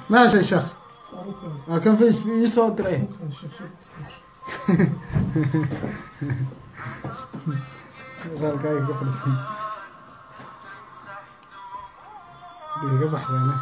ma heshay sheekh waa kan facebook ii soo diray halkaaga ka fadhisan iga baxdeene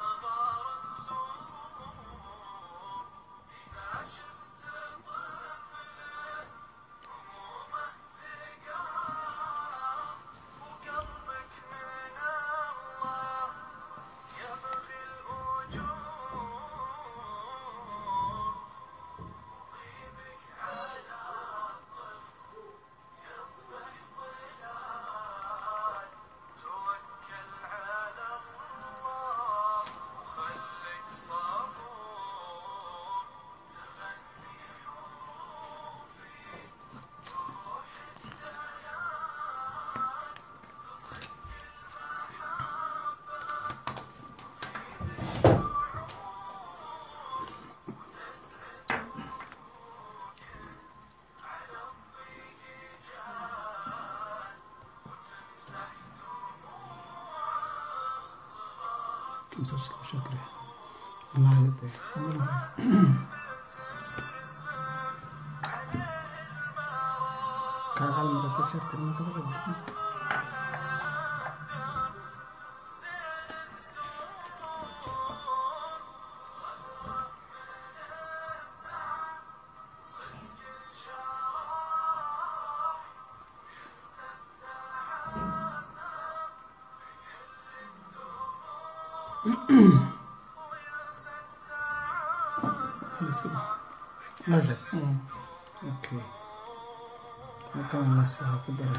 ماشي اوكي كم الناس فيها كده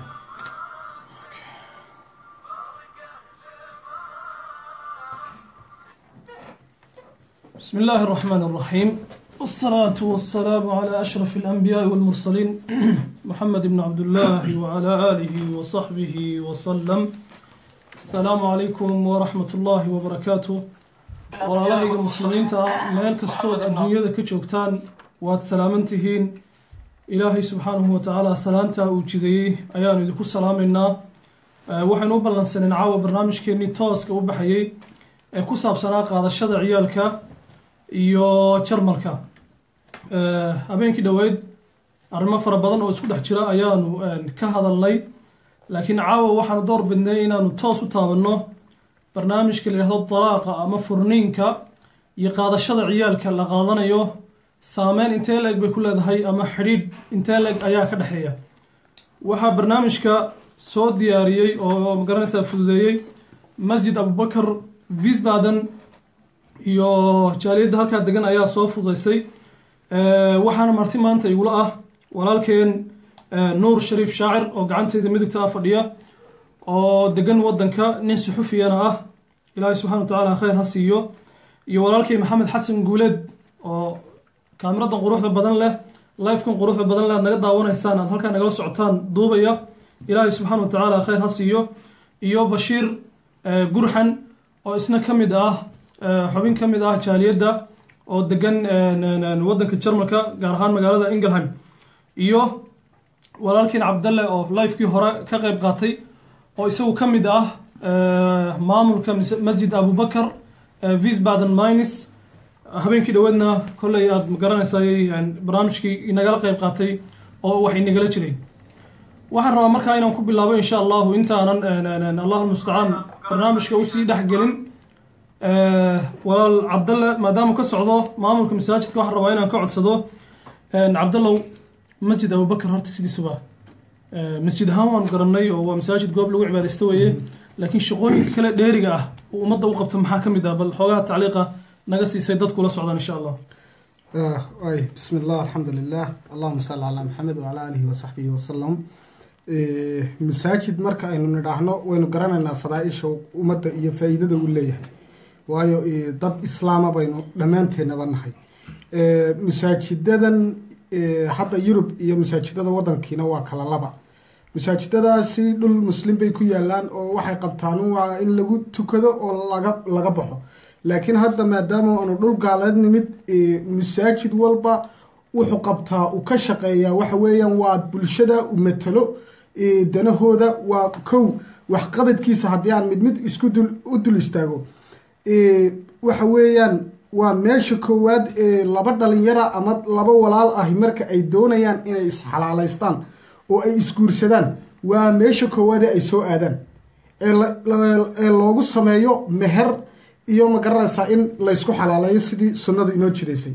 بسم الله الرحمن الرحيم والصلاة والسلام على أشرف الأنبياء والمرسلين محمد بن عبد الله وعلى آله وصحبه وسلم السلام عليكم ورحمة الله وبركاته walaalahayga muslimiinta meel kastood adduunyada ka joogtaan waad salaaman tihiin ilaahay subxaanahu watacaala salaantaa uu jideeyey ayaanu idinku salaamaynaa waxaynu u ballansaneen caawa barnaamijkeenii tooska u baxayey ee ku saabsanaa qaadashada ciyaalka iyo jarmalka habeenkii dhoweyd arrimo fara badan oo isku dhex jira ayaanu ka hadalnay laakiin caawa waxaanu door bidnay inaanu toos u taabanno barnaamijka la yidhahdo dalaaqa ama furniinka iyo qaadashada ciyaalka la qaadanayo saameyn intee la-eg bay ku leedahay ama xidhiidh intee la-eg ayaa ka dhexeeya waxaa barnaamijka soo diyaariyey oo magaranaysaa fududeeyey masjid abubakar wiesbaden iyo jaaliyadda halkaa degan ayaa soo fududeysay waxaana marti maanta igula ah walaalkeen nuur shariif shaacir oo gacanteeda midigta ah fadhiya oo degan wadanka nin suxufiyana ah ilaahay subxana wa tacaala khayr ha siiyo iyo walaalkay maxamed xasan guuleed oo kaamiradan quruxda badan leh lifekan quruxda badan leh aad naga daawanaysaan aad halkaa nagala socotaan duubaya ilaahay subxaana wa tacaala khayr ha siiyo iyo bashiir gurxan oo isna ka mid ah xubin ka mid ah jaaliyadda oo degan wadanka jarmalka gaar ahaan magaalada ingelheim iyo walaalkiin cabdalle oo lifekii hore ka qeyb qaatay oo isagu ka mid ah maamulka masjid abubakar wiesbaden mines habeenkii dhoweedna kolley aada magaranaysaay barnaamijkii inagala qeyb qaatay oo wax inagala jiray waxaan rabaa markaa inaan ku bilaabo insha allahu intaanan allahu mustacaan barnaamijka usii dhexgelin walaal cabdalle maadaama ka socdo maamulka masaajidka waxaan rabaa inaan ka codsado cabdallow masjid abubakar horta sidiisuba masjid ahaan waanu garanay oo waa masaajid goob lagu cibaadaysto weeye laakiin shaqooyinka kale dheeriga ah uu ummadda u qabto maxaa ka mid ah bal xoogaha tacliiqa naga siisay dadkula socdaan insha allah ay bismi illah alxamdu lilah allahuma salli calaa maxamed wacalaa aalihi wasaxbihi wasalam masaajid marka aynu nidhaahno waynu garanaynaa fadaa-isha ummadda iyo faa-iidada uu leeyahay waayo dad islaama baynu dhammaanteennaba nahay masaajidadan hadda yurub iyo masaajidada wadankiina waa kala laba masaajidadaasi dhul muslim bay ku yaalaan oo waxay qabtaan waa in lagu tukado oo laga laga baxo laakiin hadda maadaama aanu dhul gaaleed nimid masaajid walba wuxuu qabtaa uu ka shaqeeyaa waxa weeyaan waa bulshada u matalo danahooda waa kow waxqabadkiisa haddii aan mid mid isku dul u dul istaago waxa weeyaan waa meesha koowaad ee laba dhalinyara ama laba walaal ahi marka ay doonayaan inay isxalaalaystaan oo ay isguursadaan waa meesha koowaad ee ay soo aadaan ee loogu sameeyo meher iyo magaranaysaa in laysku xalaaleeyo sidii sunnadu inoo jidaysay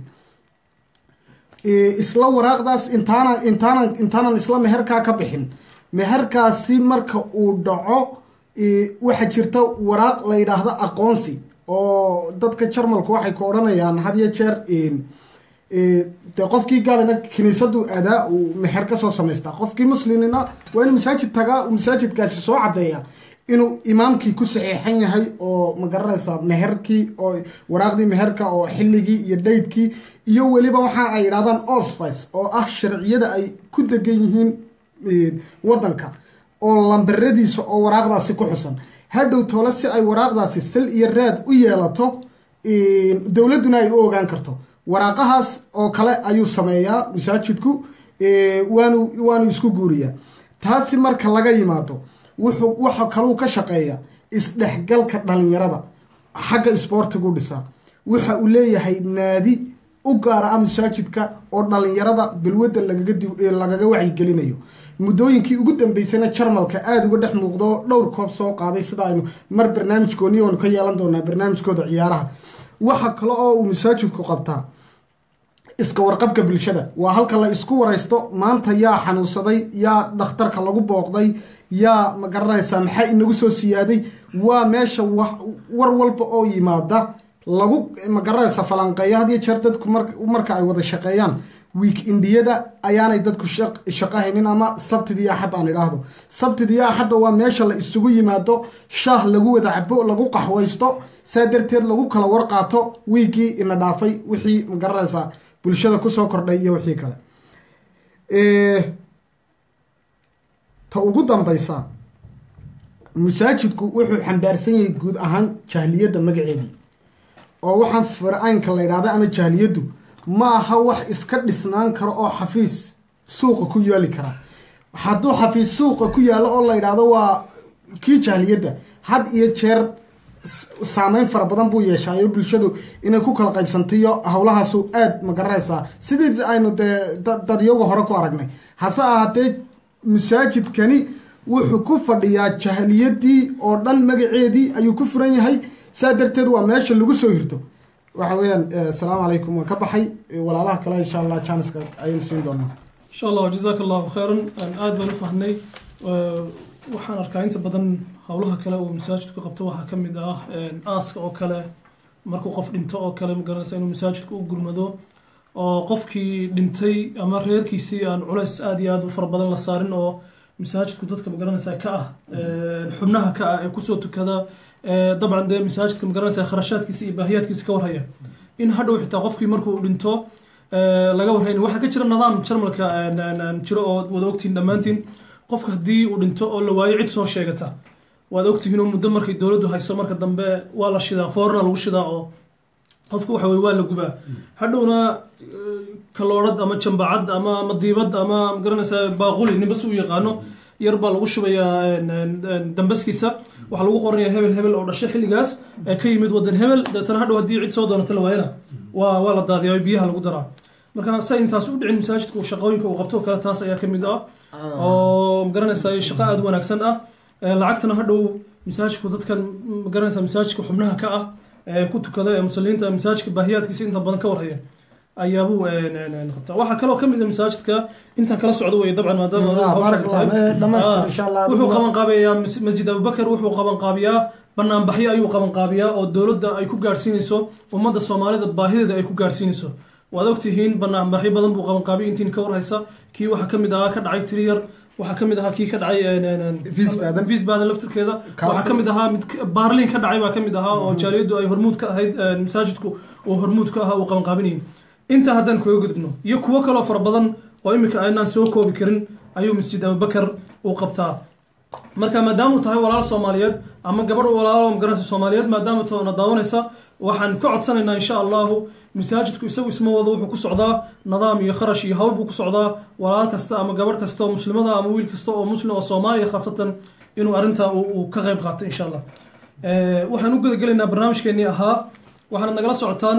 isla waraaqdaas intaana intaanan intaanan isla meherkaa ka bixin meherkaasi marka uu dhaco waxaa jirta waraaq la yidhaahdo aqoonsi oo dadka jarmalku waxay ku odhanayaan had iyo jeer dee qofkii gaalina kiniisadu adaa uu meher kasoo samaystaa qofkii muslimina waa inuu masaajid tagaa uu masaajidkaasi soo cadeeya inuu imaamkii ku saxeexan yahay oo magaranaysaa meherkii oo waraaqdii meherka oo xilligii iyo dhaydkii iyo weliba waxa ay yidhahdaan osfice oo ah sharciyada ay ku degan yihiin wadanka oo lambaradiisa oo waraaqdaasi ku xusan hadhow toole si ay waraaqdaasi sal iyo raad u yeelato dowladduna ay u ogaan karto waraaqahaas oo kale ayuu sameeyaa masaajidku waanu waanu isku guuriyaa taasi marka laga yimaado wuxuu waxa kaluu ka shaqeeya isdhexgalka dhalinyarada xagga isboortigu dhisaa waxa uu leeyahay naadi u gaara ah masaajidka oo dhalinyarada bilwadda lagaga wacyigelinayo muddooyinkii ugu dambeysayna jarmalka aada uga dhex muuqdo dhowr koob soo qaaday sida aynu mar barnaamijkooni oonu ka yeelan doonaa barnaamijkooda ciyaaraha waxa kale oo uu masaajidku qabtaa iska warqabka bulshada waa halka la isku waraysto maanta yaa xanuunsaday yaa dhakhtarka lagu booqday yaa magaranaysaa maxaa inagu soo siyaaday waa meesha war walba oo yimaada lagu magaranaysa falanqeeya had iyo jeer dadku marka ay wada shaqeeyaan wiik indiyada ayaanay dadku shaqo haynin ama sabtidii axad aan idhaahdo sabtidii axadda waa meesha la isugu yimaado shaah lagu wada cabo lagu qaxwaysto saa darteed lagu kala warqaato wiigii ina dhaafay wixii magaranaysaa bulshada kusoo kordhay iyo wixii kale ta ugu dambaysa masaajidku wuxuu xambaarsan yahay guud ahaan jahliyadda magaceedii oo waxaan fircaynka la ydhahda ama jahliyaddu ma aha wax iska dhisnaan karo oo xafiis suuqa ku yaali kara hadduu xafiis suuqa ku yaallo oo la ydhaahdo waa kii jahliyadda had iyo jeer saameyn fara badan buu yeeshaayo bulshadu inay ku kala qaybsantayo howlahaasu aada magaranaysaa sidii aynu dee dadyaga hore ku aragnay hase ahaatee masaajidkani wuxuu ku fadhiyaa jahliyadii oo dhan magaceedii ayuu ku furan yahay saa darteed waa meesha lagu soo hirto waxa weeyaan asalaamu calaykum waan ka baxay walaalaha kale insha allah janiska ayaynu siin doonaa insha allah jazaaka allahu khayran aada baan u fahnay waxaan arkaa inta badan howlaha kale uu masaajidku qabto waxaa ka mid ah aaska oo kale markuu qof dhinto oo kale magaranaysa inuu masaajidku u gurmado oo qofkii dhintay ama reerkiisii aan culays aada iyo aada u fara badan la saarin oo masaajidku dadka magaranaysa ka ah xubnaha ka ah ee kusoo tukada dabcan dee masaajidka magaranaysa kharashaadkiisa iyo baahiyaadkiisa ka warhaya in hadhow xitaa qofkii markuu dhinto laga warhayn waxaa ka jira nidaam jarmalka jiro oo wada ogtihiin dhammaantiin qofka haddii uu dhinto oo la waayo cid soo sheegata waad ogtihiin oo muddo markay dowladdu hayso marka dambe waa la shidaa foorna lagu shidaa oo qofka waxa weye waa la gubaa hadhowna kaloorad ama jambacad ama madiibad ama magaranaysa baaquli ninba si u yaqaano yar baa lagu shubayaa dambaskiisa waxaa lagu qoranaya hebel hebel oo dhashay xilligaas ee ka yimid wadan hebel deetana hadhow haddii cid soo doonata la waayana waa waa la daadiyaa biyaha lagu daraa marka sa intaas u dhicin masaajidka shaqooyinka uu qabto oo kale taas ayaa ka mid ah oo magaranaysa shaqo aada u wanaagsan ah lacagtana hadhow masaajidku dadkan magaranaysa masaajidka xubnaha ka ah ee ku tukada ee muslimiinta masaajidka baahiyaadkiisa inta badan ka warhaya ayaabuu qabtaa waxaa kaloo kamid a masaajidka intaan kala socdo wey dabcan maadaamawuxuu qaban qaabiyaa masjid abubakar wuxuu qaban qaabiyaa banaanbaxyo ayuu qaban qaabiyaa oo dowladda ay ku gaadhsiinayso ummadda soomaalida baahideeda ay ku gaadhsiinayso waad ogtihiin banaanbaxyo badan buu qaban qaabiyay intiin ka warhaysa kii waxaa kamid ahaa ka dhacay triyar waxaa kamid ahaa kii ka dhacay visbaden laftirkeeda waxaa kamid ahaa mid baarlin ka dhacay baa kamid ahaa oo jaaliyaddu ay hormuud ka ahayd masaajidku uu hormuud ka ahaa uu qaban qaabinayay intaa haddaan kaga gudubno iyo kuwo kaloo fara badan oo iminka aynaan soo koobi karin ayuu masjid abubakar uu qabtaa marka maadaamuu tahay walaal soomaaliyeed ama gabadh walaalo magaranaysa soomaaliyeed maadaama toona daawanaysa waxaan ka codsanaynaa insha allahu masaajidku isagu isma wado wuxuu ku socdaa nidaam iyo kharash iyo hawl buu ku socdaa walaal kasta ama gabadh kasta oo muslimada ama wiil kasta oo muslim oo soomaaliya khaasatan inuu arrintaa uu ka qayb qaato insha allah waxaan u gudagelaynaa barnaamijkeenii ahaa waxaanad nagala socotaan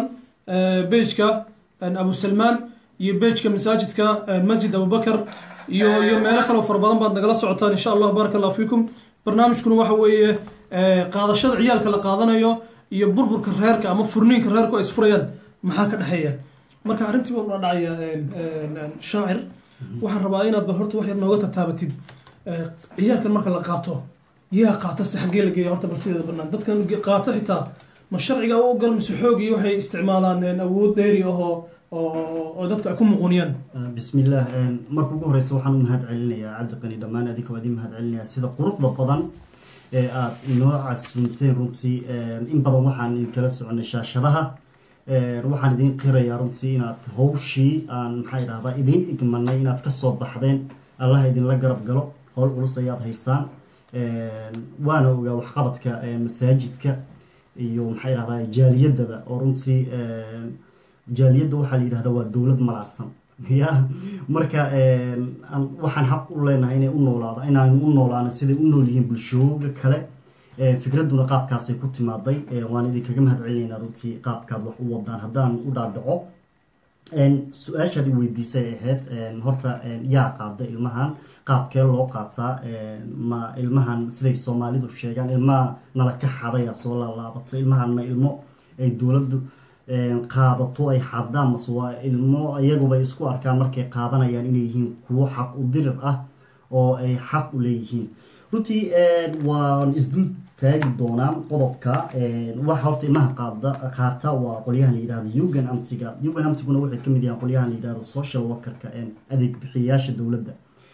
bejka abu salmaan iyo bejka masaajidka masjid abubakar iyo iyo meelo kaleo fara badan baad nagala socotaan insha allah baaraka allah fiikum barnaamijkuna waxa weeye qaadashada ciyaalka la qaadanayo iyo burburka reerka ama furniinka reerku ay isfurayaan maxaa ka dhexeeya marka arrintii baa ula dhacaya shaacir waxaan rabaa inaad ba horta wax yar nooga tataabatid ciyaalkan marka la qaato yaa qaata si xaggee la geeya horta bal sideeda banaan dadkan qaata xitaa ma sharciga u ogal mise xoog iyo waxay isticmaalaan awood dheeri ahoo oo dadka ay ku muquniyaan bismillaah marka ugu horeysa waxaan u mahad celinayaa cabdiqani dhammaan adinka waa idin mahad celinayaa sida quruxda badan ee aada inoo casunteen runtii in badan waxaan idinkala soconay shaashadaha waxaan idin qirayaa runtii inaad hawshii aan maxaa idhahdaa idiin igmanay inaad kasoo baxdeen allah idinla garab galo howl culus ayaad haysaan waana ogaa waxqabadka masaajidka iyo maxaa idhahdaa jaaliyadaba oo runtii jaaliyadda waxaa la yidhahdaa waa dowlad malacsan ya marka waxaan xaq u leenahay inay u noolaado inaanu u noolaano siday u nool yihiin bulshooga kale fikradduna qaabkaasay ku timaaday waan idinkaga mahad celinaynaa runtii qaabkaad wax u wadaan haddaan u dhaadhaco su-aashaad i weydiisay ahayd horta yaa qaada ilmahan qaabkee loo qaataa ma ilmahan siday soomaalidu sheegaan ilmaha nala ka xadaya soo laalaabato ilmahan ma ilmo ay dowladdu qaadato ay xadaan mase waa ilmo iyagubay isku arkaan markay qaadanayaan inay yihiin kuwo xaq u dirir ah oo ay xaq u leeyihiin runtii waan isdul taagi doonaa qodobka waxa horta ilmaha qaada qaata waa qolyahan la yidhahdo yugan amtiga yugan amtiguna waxay kamid yahaan qolyahan la yidhahdo social workerka adeeg bixiyayaasha dowladda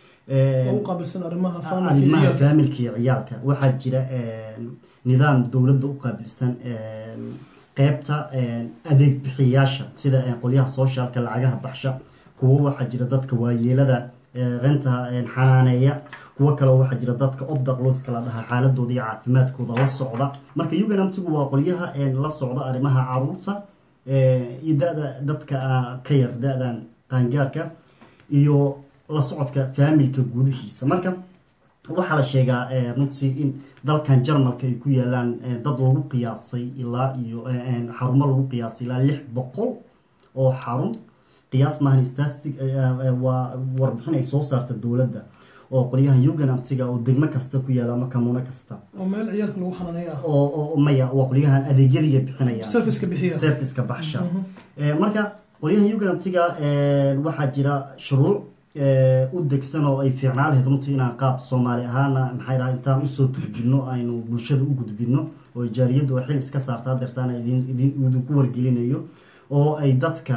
arrimaha faamilka iyo ciyaalka waxaa jira nidaam dowladda u qaabilsan qeybta adeeg bixiyayaasha sida qolyaha socialka lacagaha baxsha kuwo waxaa jira dadka waayeelada renta xanaaneeya kuwo kaleo waxaa jira dadka obdaqloska la dhahaa xaaladooda iyo caafimaadkooda la socda marka uganamtigu waa qolyaha la socda arrimaha caruurta iyo da-da dadka ka yar da-dan qaangaarka iyo la socodka faamilka gudihiisa marka waxaa la sheegaa runtii in dalkan jarmalka ay ku yaalaan dad lagu qiyaasay ilaa iyo xarumo lagu qiyaasay ilaa lix boqol oo xarun qiyaas maahan statistic waa warbixin ay soo saarta dowladda oo qolyahan uganamtiga oo degmo kasta ku yaala ama kamuuno kasta oo meel ciyaalka lagu xanaanay ah oo maya waa qolyahan adeegyadiga bixinayaan serviceka bixiya serviceka baxsha marka qolyahan uganamtiga waxaa jira shuruuc u degsan oo ay fiicnaa lahayd runtii inaan qaab soomaali ahaana maxay dhaha intaan usoo turjino aynu bulshada u gudbino oo jaariyaddu ay xil iska saarta hadeertaan idinku wargelinayo oo ay dadka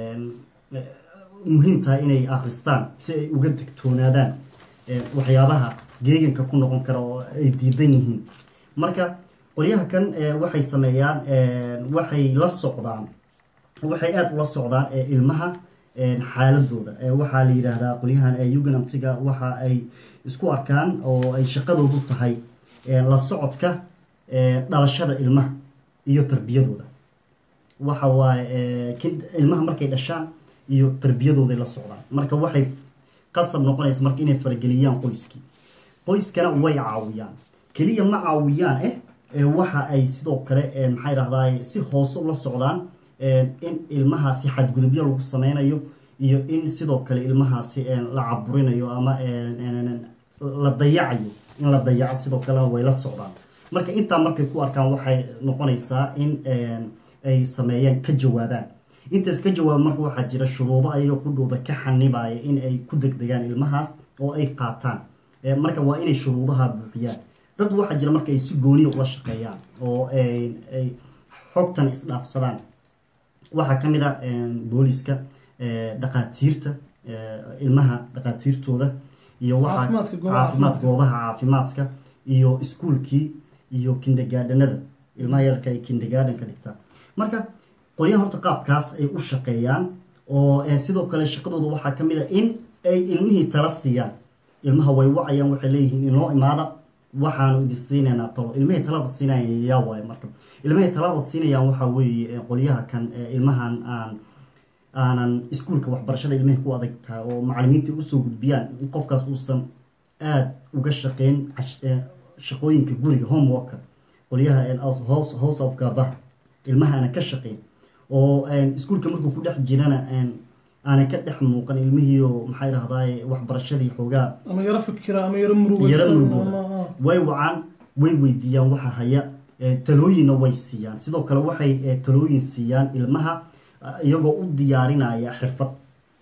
muhiim tahay inay akristaan si ay uga degtoonaadaan waxyaabaha geeganka ku noqon kara oo ay diidan yihiin marka qolyaha kan waxay sameeyaan waxay la socdaan waxay aada ula socdaan ilmaha xaaladooda waxaa la yidhaahdaa qolyahan uganamtiga waxa ay isku arkaan oo ay shaqadoodu tahay la socodka dhalashada ilmaha iyo tarbiyadooda waxa waaye ilmaha markay dhashaan iyo tarbiyadooday la socdaan marka waxay qasab noqonaysa marka inay farageliyaan qoyskii qoyskana way caawiyaan keliya ma caawiyaan eh waxa ay sidoo kale maxay dhahdaa si hoose ula socdaan in ilmahaasi xadgudubyo lagu sameynayo iyo in sidoo kale ilmahaasi la caburinayo ama la dayacayo in la dayaco sidoo kalena way la socdaan marka intaa markay ku arkaan waxay noqonaysaa in ay sameeyaan ka jawaabaan intaas ka jawaaba marka waxaa jira shuruudo ayaga qudhooda ka xanibaya in ay ku degdegaan ilmahaas oo ay qaataan marka waa inay shuruudaha buuxiyaan dad waxaa jira marka ay si gooniya ula shaqeeyaan oo ay xogtan isdhaafsadaan waxaa ka mid a booliska dhaqaatiirta ilmaha dhaqaatiirtooda iyo caafimaad goobaha caafimaadka iyo iskuolkii iyo kindergaadhanada ilmaha yararka ay kindergaadhanka dhigtaan marka qolyaha horta qaabkaas ay u shaqeeyaan oo sidoo kale shaqadooda waxaa ka mid a in ay ilmihii tala siiyaan ilmaha way wacayaan waxay leeyihiin inoo imaada waxaanu idin siinaynaa talo ilmahay talada siinaya yaa waayo marka ilmahay talada siinayaan waxaa weeye qolyaha kan ilmahan aan aanan iskuolka waxbarashada ilmahay ku adag tahay oo macalimiinta usoo gudbiyaan in qofkaas uusan aada uga shaqeyn shaqooyinka guriga homeworka qolyaha house of gabaha ilmaha aanan ka shaqeyn oo iskuulka markuu ku dhex jirana aanay ka dhex muuqan ilmihii oo maxay dhahdaay waxbarashadii xoogaa ama yaro fikira ama yaro yaro murugaysan murugooda ama way wacaan way weydiiyaan waxa haya eh, talooyinna way siiyaan sidoo kale waxay eh, talooyin siiyaan ilmaha ah, iyagoo u diyaarinaya xirfad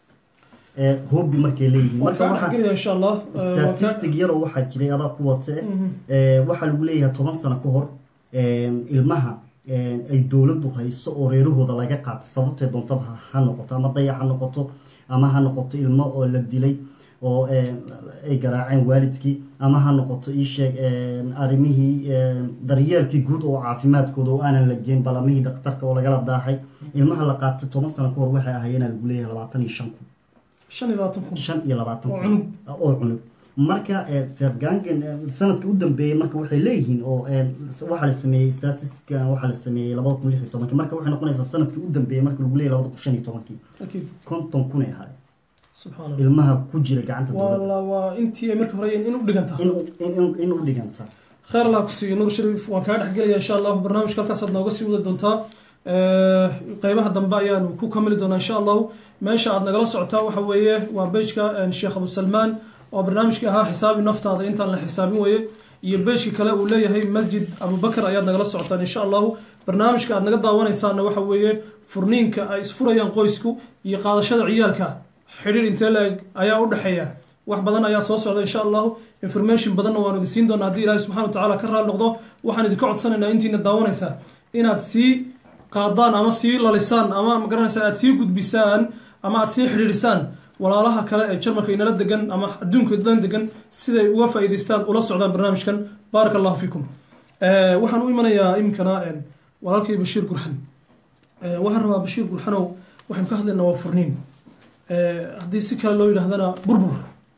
Eh, hobby markay leeyihiin waan marka kaa waxaa dhexgelaya insha allah Eh, waan kaa- statistic yaroo waxaa jiray adaa ku wate Mhm. Eh, waxaa lagu leeyahay toban sano ka hor eh, ilmaha eh, ay dowladdu hayso oo reerahooda laga qaatay sababtay doontaba ha- ha noqoto ama dayac ha noqoto ama ha noqoto ilmo oo la dilay oo eh, ay garaaceen waalidkii ama ha noqoto ii sheeg eh, arrimihii eh, daryeelkii guud oo caafimaadkooda oo aanan la geen balamihii dhakhtarka oo lagala daahay ilmaha la qaatay toban sano ka hor waxay ahaayeenaa lagu leeyahay labaatan iyo shan kun shan iyo labaatan kun shan iyo labaatan Oo kun oo cunug marka fergangen sanadka u dambeeyey marka waxay leeyihiin oo eh, waxaa la sameeyey statistica waxaa la sameeyey labada kun lix iyo tobankii marka waxay noqonaysaa sanadkii u dambeeyey marka lagu leeyahy labada kun shan iyo tobankii akiid konton kun ay ahay subxaan allah ilmaha ku jira gacanta waa dowladda la waa intii ay marka hore in u dhiganta in in- in u dhiganta khayr allah ku siiyo nuur shariif waan kaa dhexgelaya insha allahu barnaamijka halkaasaad nooga sii wadi doontaa Eh, qeybaha dambe ayaanu ku kamili doonaa insha allahu meesha aad nagala socotaa waxa weeye waa bejka sheekh abu salmaan oo barnaamijkii ahaa xisaabi naftaada intaan la xisaabin weye iyo bejka kale uu leeyahay masjid abubakar ayaad nagala socotaan insha allahu barnaamijka aad naga daawanaysaana waxa weeye furniinka ay isfurayaan qoysku iyo qaadashada ciyaalka xidhiir intee la-eg ayaa u dhexeeya wax badan ayaa soo socda insha allahu information badanna waanu idin siin doonaa haddii ilaahi subxana wa tacaala ka raali noqdo waxaan idinka codsanaynaa intiina daawanaysaa inaad sii qaadaan ama sii lalisaan ama magaranaysa aad sii gudbisaan ama aad sii xidhiidhisaan walaalaha kale ee jarmalka inala degan ama adduunka dhan degan siday uga faa'iidaystaan ula socdaan barnaamijkan baaraka allahu fiikum Eh, waxaan u imanayaa iminkana eh, walaalkay bashiir gurxan Eh, waxaan rabaa bashiir gurxanow waxaynu ka hadlaynaa waa furniin Eh, haddii si kale loo yidhaahdana burbur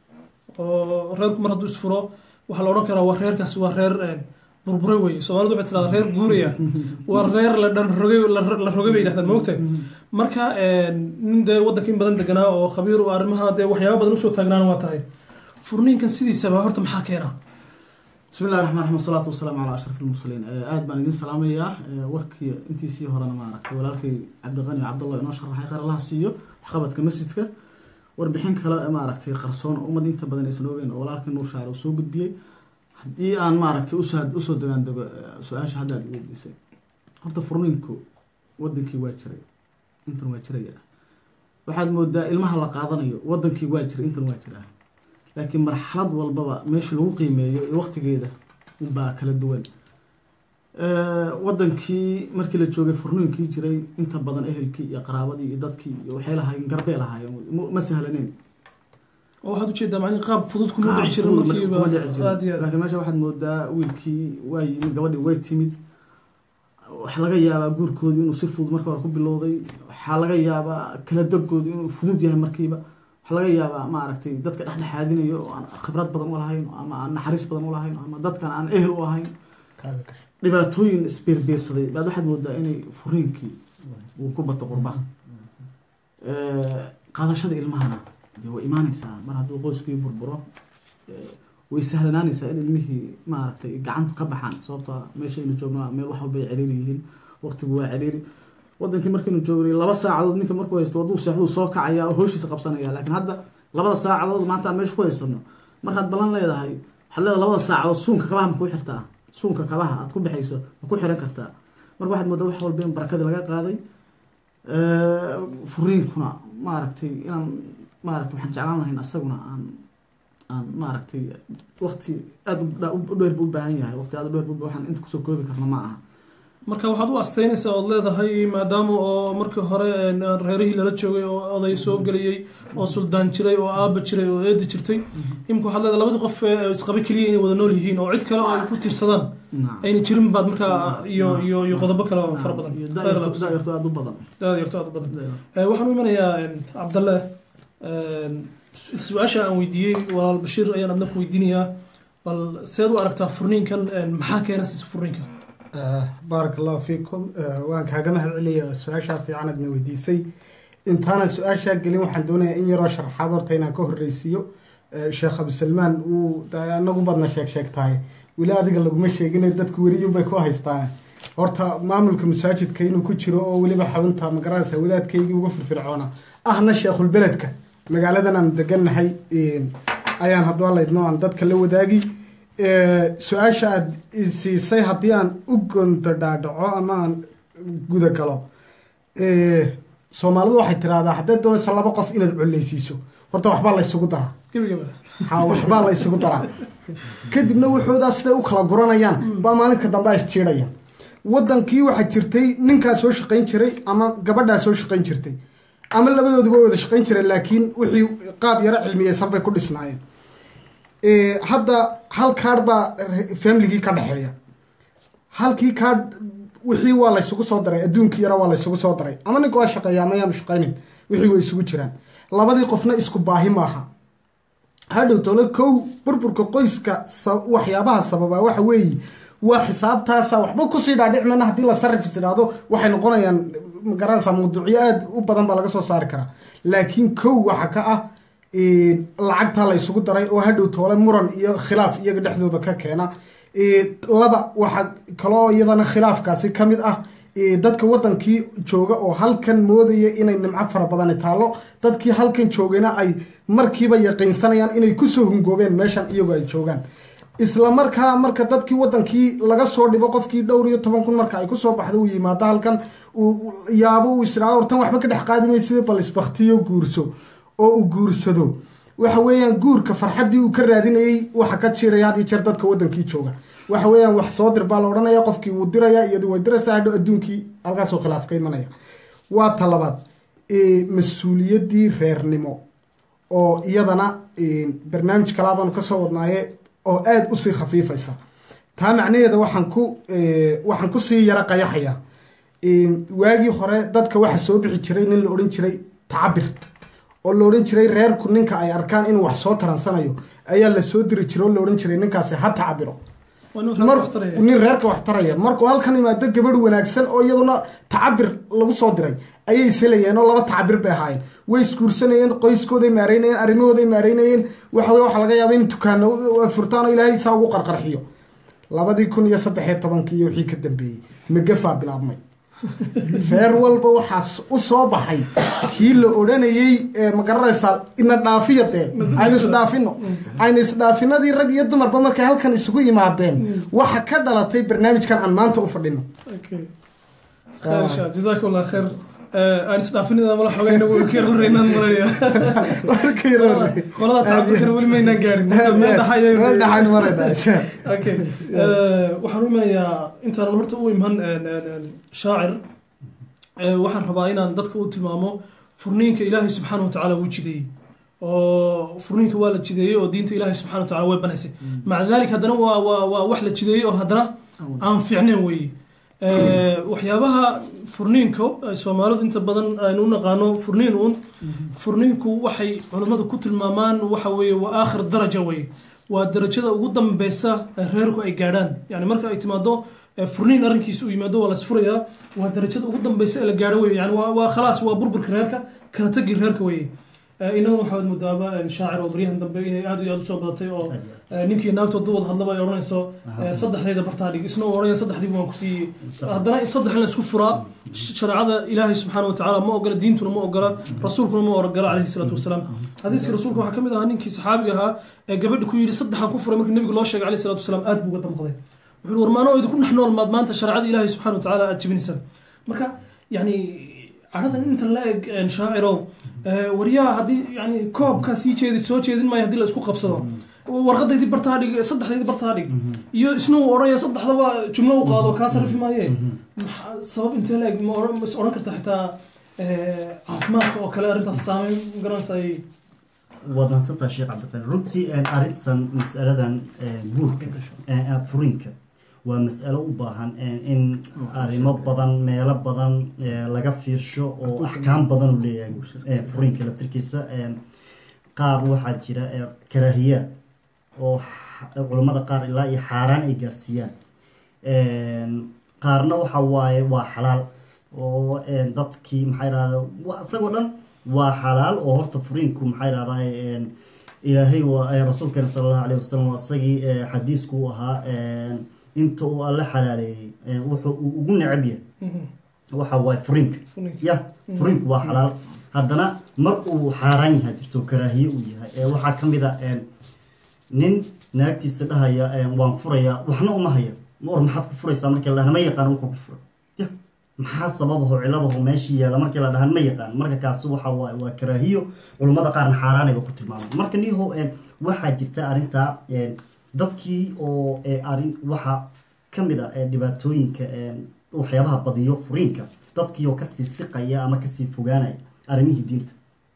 oo reerku mar hadduu isfuro waxaa la odhan karaa waa reerkaas waa reer eh, burbure wey soomaalidu waxay tirahdaa reer guuraya waa reer la dhan rogay la- la rogay bay yidhahdaan moogta marka eh, nin dee waddanka in badan deganaa oo khabiir u arrimaha dee waxyaaba badan usoo taagnaana waa tahay furniinkan sidiisaba horta maxaa keena bismi illahi raxmaan raxiim wasalaatu wasalaamu calaa ashraf ilmursaliin aada baan idin salaamayaa Eh, warkii intiisii horena ma aragtay walaalkay cabdiqani cabdallah inoo sharaxay khayr allaha siiyo waxqabadka masjidka warbixin kale ma aragtay qarsoon oo ummad inta badan aysan ogeyn oo walaalkii nuur shaacir uu soo gudbiyey haddii aan ma aragtay usoo usoo degaan dego eh, su-aasha hadda aad weydiisay horta furniinku wadankii waa jiray intan waa jiraya waxaad moodaa ilmaha la qaadanayo wadankii waa jiray intan waa jiraa laakiin marxalad walbaba meesha lagu qiimeeyo iyo waqtigeeda unbaa kala duwan Eh, wadankii markii la joogay furniinkii jiray inta badan ehelkii iyo qaraabadii iyo dadkii iyo waxay lahaayeen garbee lahaayeen ma- ma sahlaneyn oo waxaad ujeedaa macni qaab fudud kuma dhici jirin Qaab fudud markiiba kuma dhici jirin. aad iyo aad laakiin meesha waxaad moodaa wiilkii waa yimid gabadhii way timid waxaa laga yaabaa guurkoodii inuu si fudud marka hore ku bilowday waxaa laga yaabaa kala degoodu inuu fudud yahay markiiba waxaa laga yaabaa ma aragtay dadka dhexdhexaadinayo oo aan khibrad badan u lahayn ama aan naxariis badan u lahayn ama dadkan aan ehel u ahayn dhibaatooyin isbiirbiirsaday baad waxaad moodaa inay furiinkii uu ku bato qurbaha Eh, qaadashada ilmahana dee way imaanaysaa mar hadduu qoyskii burburo eh, way sahlanaanaysaa in ilmihii maaragtay gacantu ka baxaan sababta meeshaynu joogno waa meel wax walba ay ciriiri yihiin waqtigu waa ciriiri wadankii markaynu joognay laba saacadood ninka markuu haysto hadduu seexduu soo kacaya oo howshiisa qabsanaya laakiin hadda labada saacadood maanta aan meesha ku haysano markaad ballan leedahay waxaad leedahay labada saacadood suunka kabaha ma ku xirtaa suunka kabaha aad ku bixayso ma ku xiran kartaa marka waxaad moodaa wax walba in barakadii laga qaaday Eh, furiinkuna maaragtay inaan maaragtay waxaan jeclaan lahayn asaguna aan aan maaragtay waqti aada u dha- u dheer buu u baahan yahay waqti aada u dheer buu waxaan inta kusoo koobi karna ma aha marka waxaad u asteynaysaa ood leedahay maadaama oo markii hore een, reerihii lala joogay oo oday soo geliyey oo suldaan jiray oo aaba jiray oo eedi jirtay imika waxaad leedahay labadii qof ee isqaba keliya inay wada nool yihiin oo cid kale oo ay ku tiirsadaan Nacam. ayna jirin baad markaa iyo iyo iyo qodobo kale oo fara badan iyo Khayr Allah daayarto ku siiyo. daayarto aada u badan aad yarto aad u badan Eh, waxaan u imanayaa een, cabdalle een, su- su-aasha aan weydiiyey walaal bashiir ayaan adna ku weydiinayaa bal seed u aragtaa furniinkan een, maxaa keena siisa furniinka baarak allahu fiikum Eh, waan kaaga mahad celiya su-aashaa fiican aadna weydiisay intaanan su-aashaa gelin waxaan doonayaa in yaroo sharaxaad horta inaan ka horreysiiyo Eh, sheekh abisalmaan uu da- anagu badna sheeg sheeg tahay weli adiga laguma sheegine dadku weriyun bay ku haystaan horta maamulka masaajidka inuu ku jiro oo weliba xarunta magaranaysa wadaadkaygii ugu firfircoona ahna sheekhulbeledka magaaladan aan degannahay ayaan haddua laydno aan dadka la wadaagi su-aasha aada siisay haddii aan u gonto dhaadhaco ama aan guda galo soomaalidu waxay tiraahdaa haddaad doonaysa laba qof inaad coleysiiso horta waxbaa la ysugu daraa gebagaba ha waxbaa la ysugu daraa kadibna wuxuudaa siday u kala guranayaan baa maalinka dambe is jiidhaya wadankii waxaa jirtay ninkaa soo shaqayn jiray ama gabadhaa soo shaqayn jirtay ama labadooduba wada shaqayn jireen laakiin wixii qaab yaro cilmiyeysan bay ku dhisnaayeen hadda hal kaadh baa famligii ka dhexeeya halkii kaadh wixii waa laysugu soo daray adduunkii yara waa laysugu soo daray ama ninka waa shaqeeya ama yaanu shaqaynin wixii way isugu jiraan labadii qofna isku baahi maaha hadhow tole kow burburka qoyska waxyaabaha sababa waxa weeye waa xisaabtaasa waxba kusii dhaadhicmana haddii la sarifis idhaahdo waxay noqonayaan magaranaysa mawduucyo aada u badan baa laga soo saari karaa laakiin kow waxa ka ah lacagtaa la isugu daray oo hadhow toole muran iyo khilaaf iyaga dhexdooda ka keena laba waxaa kaloo iyadana khilaafkaasi ka mid ah dadka wadankii jooga oo halkan moodaya inay nimco fara badani taallo dadkii halkan joogayna ay markiiba yaqiinsanayaan inay kusoo hungoobeen meeshan iyagoo ay joogaan isla markaa marka dadkii wadankii laga soo dhibo qofkii dhowr iyo toban kun marka ay kusoo baxdo uu yimaado halkan uu yaabo uu israa hortan waxba ka dhex qaadimay sida bal isbaktiyo guurso oo uu guursado waxa weeyaan guurka farxaddii uu ka raadinayey waxa ka jiiraya had iyo jeer dadka wadankii jooga waxa weeyaan wax soo dir baa la odhanaya qofkii wuu diraya iyadu way diraysaa hadho adduunkii halkaasoo khilaaf ka imanaya waa ta labaad mas-uuliyaddii reernimo oo iyadana barnaamij kalaa baanu kasoo wadnaaye oo aada usii khafiifaysa taa macnaheeda waxaan ku waxaan kusii yaro qayaxaya waagii hore dadka waxa soo bixi jiray nin la odhan jiray tacabir oo la odhan jiray reerku ninka ay arkaan inuu wax soo taransanayo ayaa la soo diri jiray oo la odhan jiray ninkaasi ha tacabiro nin reerka wax taraya markuu halkan imaado gabadh wanaagsan oo iyaduna tacabir lagu soo diray ayay ishelayeen oo laba tacabir bay ahaayeen way isguursanayeen qoyskooday maareynayeen arrimahooday maareynayeen waxa wey waxaa laga yaaba in dukaano furtaan oo ilaahay saa ugu qarqarxiyo labadii kun iyo saddexiyo tobankii iyo wixii ka dambeeyey magafaa bilaabmay reer walba waxaa u soo baxay kii la odhanayey magaranaysaa ina dhaafiya dee aynu isdhaafino aynu isdhaafinadii rag iyo dumarba markay halkan isugu yimaadeen waxa ka dhalatay barnaamijkan aan maanta u fadhino jazaak allah khayr aan isdhaafinida mala xogayna wuu ka horeynaan maranaya qolada tacabirkana weli maynaan gaarin meel dhaxayn marayna okay waxaan u imanayaa intaanan horta u iman shaacir waxaan rabaa inaan dadka u tilmaamo furniinka ilaahay subxaana wa tacaala wuu jideeyey oo furniinka waa la jideeyey oo diinta ilaahay subxana wa tacala way banaysay maca dalik haddana waa waa waa wax la jideeyey oo haddana aan fiicnayn weeye waxyaabaha furniinka ay soomaalidu inta badan aynu u naqaano furniin uun furniinku waxay culammadu ku tilmaamaan waxa weeye waa aakhir daraja weye waa darajada ugu dambeysa reerku ay gaadhaan yani marka ay timaado furniin arrinkiisa uu yimaado waa lasfurayaa waa darajada ugu dambeysa ee la gaadho weye yani waa khalaas waa burburka reerka kala tagi reerka weye inaguna waxaad moodaaba shaacir oo baryahan dambe inay aad iyo aad usoo badatay oo ninkii naagtood duwad hadlaba ay odhanayso saddexdayda bartaa dhig isna odhanaya saddexdiiba waan ku siiyey haddana saddex in la isku furaa shareecada ilaahay subxaana wa tacaala ma ogola diintuna ma ogola rasuulkuna ma ogola calayhi salaatu wasalaam xadiiskii rasuulka waxaa ka mid ahaa ninkii saxaabiga ahaa ee gabadha ku yidhi saddexan ku furay markii nabiga loo sheegay calayhi salaatu wasalaam aad buu uga damqday wuxuu war maanoo idinku dhex nool maad maanta shareecada ilaahay subxaana wa tacaala aad jibinaysaan marka yani caradan inta la eg shaacirow waryaha haddii yani koobka sii jeedi soo jeedin maayo hadii la isku qabsado warqadaydii bartaa dhig saddexdaydii bartaa dhig iyo isna uu odhanaya saddexdaba jumlo u qaado kaa sarrifi maaye sabab intee la eg ma is odhan karta xitaa caafimaadka oo kale arrintaas saameyn garanaysa ay waad mahadsantaha sheekh cabdiqani runtii arrintan mas'aladan guurka furiinka waa mas'alo u baahan in arrimo badan meelo badan laga fiirsho oo axkaam badan u leeyahay furiinka laftirkiisa qaar waxaa jira karaahiya oo culammada qaar ilaa iyo xaaraan ay gaarsiiyaan qaarna waxa waaye waa xalaal oo dadkii maxaa irahda isagoo dhan waa xalaal oo horta furiinku maxaa irahdaa ilaahay rasuulkeena sala allahu alayh wasalam waa isagii xadiisku u ahaa inta uu alle xalaaleeyey ee, wuxuu uu ugu necab yahay waxa waaye furiinka Furiinka. ya furiinku waa xalaal haddana mar uu xaaraan yahay jirto karaahiye uu yahay ee, waxaa ka mid a een, nin naagtiisa dhahaya een, waan furayaa waxna uma haya war maxaad ku furaysaa markii la dhahan ma yaqaan wuxuu ku furay ya maxaa sababaho ciladaho meeshii yaala markii la dhahan ma yaqaan marka kaasi waxa waaye waa karaahiyo culummada qaarna xaaraanayba ku tilmaamay marka niho een, waxaa jirta arrintaa een, dadkii oo ee, arrin waxa ka mid a ee, dhibaatooyinka een, waxyaabaha badiyo furiinka dadkii oo kasii siqaya ama kasii fogaanaya arrimihii diinta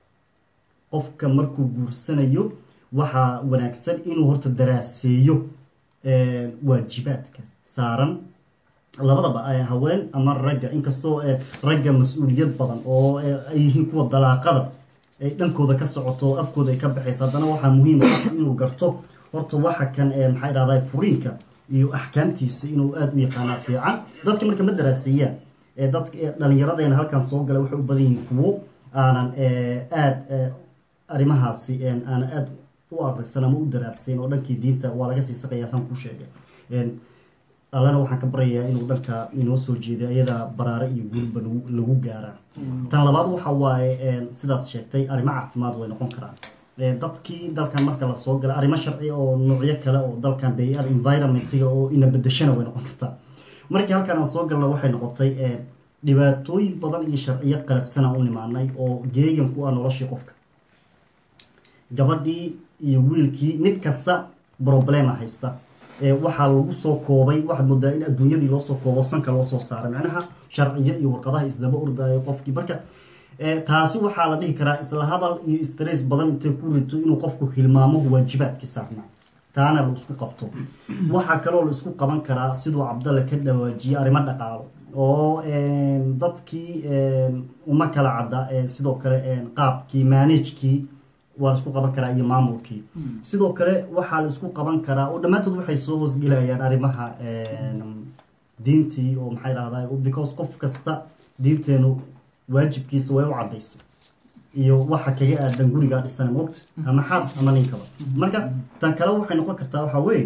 qofka markuu guursanayo waxaa wanaagsan inuu horta daraaseeyo een, waajibaadka saaran labadaba eh, haween ama ragga inkastoo eh, ragga mas-uuliyad badan oo eh, ay yihiin kuwa dalaaqada ay dhankooda ka socoto oo afkooda ay ka baxayso haddana waxaa muhiim ah qofka inuu garto horta waxa kan eh, maxaa idhahdaa furiinka iyo axkaamtiisa inuu aada u yaqaanaa fiican dadka marka ma daraaseeyaan ee dadka ee dhallinyaradeena halkan soo gala waxay u badan yihiin kuwo aanan eh, aada eh, arrimahaasi een, aanan aada u akrisan ama u daraasayn oo dhankii diinta waa laga sii saqayaa saan ku sheegay Een, allana waxaan ka baryayaa inuu dhanka inoo soo jeeday ayada baraare iyo guulba lagu- lagu gaaraa tan labaad waxa waaye een, sidaad sheegtay arrimo caafimaad way noqon karaan Een, dadkii dalkan marka la soo gala arrimo sharci oo noocyo kale oo dalkan bay-ada environmentiga oo ina bedeshana way noqon kartaa markii halkan aan soo galna waxay noqotay een, dhibaatooyin badan iyo sharciyo qalabsan aan u nimaanay oo geegan ku ah noloshii qofka gabadhii iyo wiilkii mid kasta problema haysta ee waxaa lagu soo koobay waxaad moodaa in adduunyadii loo soo koobo sanka loo soo saaray macnaha sharciyo iyo warqadaha isdaba ordayo qofkii marka ee, taasi waxaa la dhihi karaa isla hadal iyo stress badan intay ku rito inuu qofku hilmaamo waajibaadkii saarnaa taana la isku qabto waxaa kaloo la isku qaban karaa siduu cabdalle ka dhawaajiye arrimo dhaqaalo oo een, dadkii een, uma kala cadda een, sidoo kale een, qaabkii managekii waa la isku qaban karaa iyo maamulkii sidoo kale waxaa la isku qaban karaa oo dhammaantood waxay soo hoosgelayaan arrimaha een, diintii oo maxay dhahdaa because qof kasta diinteenu waajibkiisa way u cadaysay iyo waxa kaga aadan gurigaa dhisan moogta ama xaas ama ninkaba marka tan kale waxay noqon kartaa waxaa weeye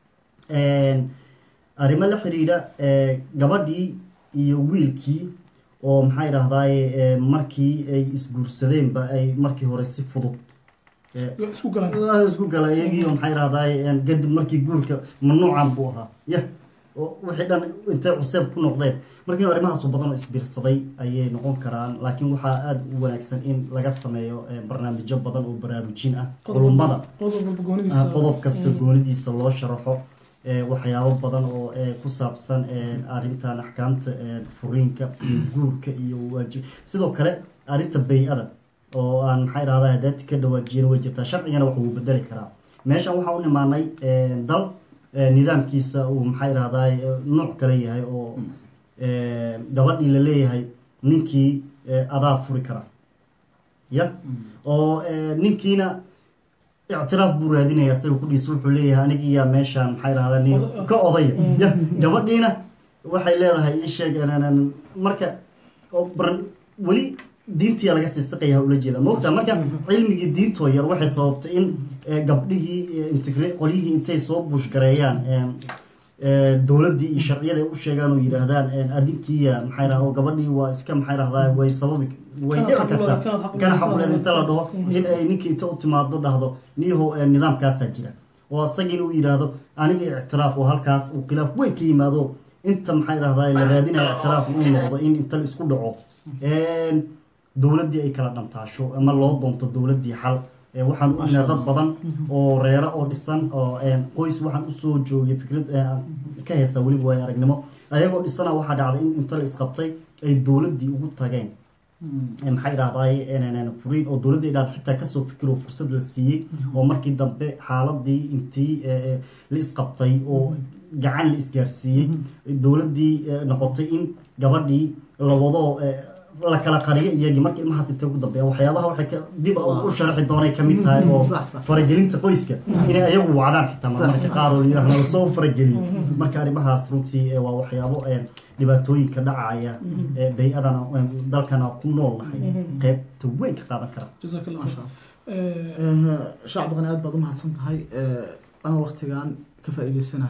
een, arrimo la xiriira ee, gabadhii iyo wiilkii oo maxay dhahdaay markii ay isguursadeenba ay markii hore si fudud ee, isku galaan waa isku gala iyagii oo maxay rahdaay kadib markii guurka mamnuucan buu ahaa ya oo wixii dhan intay cuseeb ku noqdeen markii arrimahaasu badan oo isbiirsaday ayay noqon karaan laakiin waxaa aada u wanaagsan in laga sameeyo eh, barnaamijyo badan oo baraarujin ah culummada qodob walba ah, goonidiisa qodob kasta goonidiisa loo sharaxo eh, waxyaabo badan oo eh, ku saabsan eh, arrintan axkaamta eh, furiinka iyo guurka iyo waajib sidoo kale arrinta bay-ada oo aan maxay dhahdaa hadaati ka dhawaajiyana way jirtaa sharcigana wax uu bedeli karaa meeshan waxaa u nimaanay eh, dal eh, nidaamkiisa uu maxay dhahdaa nuuc kale yahay oo eh, gabadhii la leeyahay ninkii eh, adaa furi kara ya oo eh, ninkiina ictiraaf buu raadinaya isaga kudhiisa wuxuu leeyahay anigiyaa meeshaan maxay dhahdaa nin ka odaya ya gabadhiina waxay leedahay ii sheeg anaanan- marka oo baran- weli diintiya laga sii siqaya ula jeeda moogtaa marka cilmigii diintoo yar waxay sababtay in eh, gabdhihii eh, integre qolyihii intay soo buushgareeyaan eh, eh, dowladdii iyo sharciyada ay u sheegaan oo yidhaahdaan eh, adinkiya maxay dhaha oo gabadhii waa iska maxay dhahdaa way sababi way Kana dhici xaq u leedahay, kartaa kana xaq u kana leedahay. xaquleed inta la dhaho in ay ninkii inta u timaado dhahdo niyahow eh, nidaamkaasaa jira oo isagiina uu yidhaahdo aniga ictiraaf oo halkaas uu khilaaf weyn ka yimaado inta maxay dhahdaa la raadinaya ictiraaf uu noqdo in inta la isku dhaco Een, dowladdii ay kala dhantaasho ama loo doonto dowladdii xal Ee, waxaan u ognaa dad badan oo reero oo dhisan oo een, qoys waxaan usoo joogay fikrad ee, aan ka haysta weliba waay aragnimo ayagoo dhisana waxaa dhacday in inta la isqabtay ay dowladdii ugu tageen Ee, maxay dhahdaay furiin oo dowladda ay dhahda xitaa kasoo fikiro fursad la siiyey oo markii dambe xaaladii intii ee, ee, la isqabtay oo gacan la isgaarsiiyey dowladdii ee, noqotay in gabadhii la wado ee, la kala qariyo iyagii marka ilmahaas intay ugu dambeeya waxyaabaha waxay ka dib u sharaxi doonay kamid tahay oo Sax, sax. faragelinta qoyska inay ayagu wacdaan xitaa marmarka qaar oo yidhaahdo lasoo farageliyo marka arrimahaas runtii ee, waa waxyaabo ee, dhibaatooyinka dhacaya ee bay-adana ee, dalkana ku nool nahay qeybta weyn ka qaadan kara jazaak allah Masha khayr Allah. shacab badan aad baad u mahadsan tahay ana waktigan ka faa'iideysanahay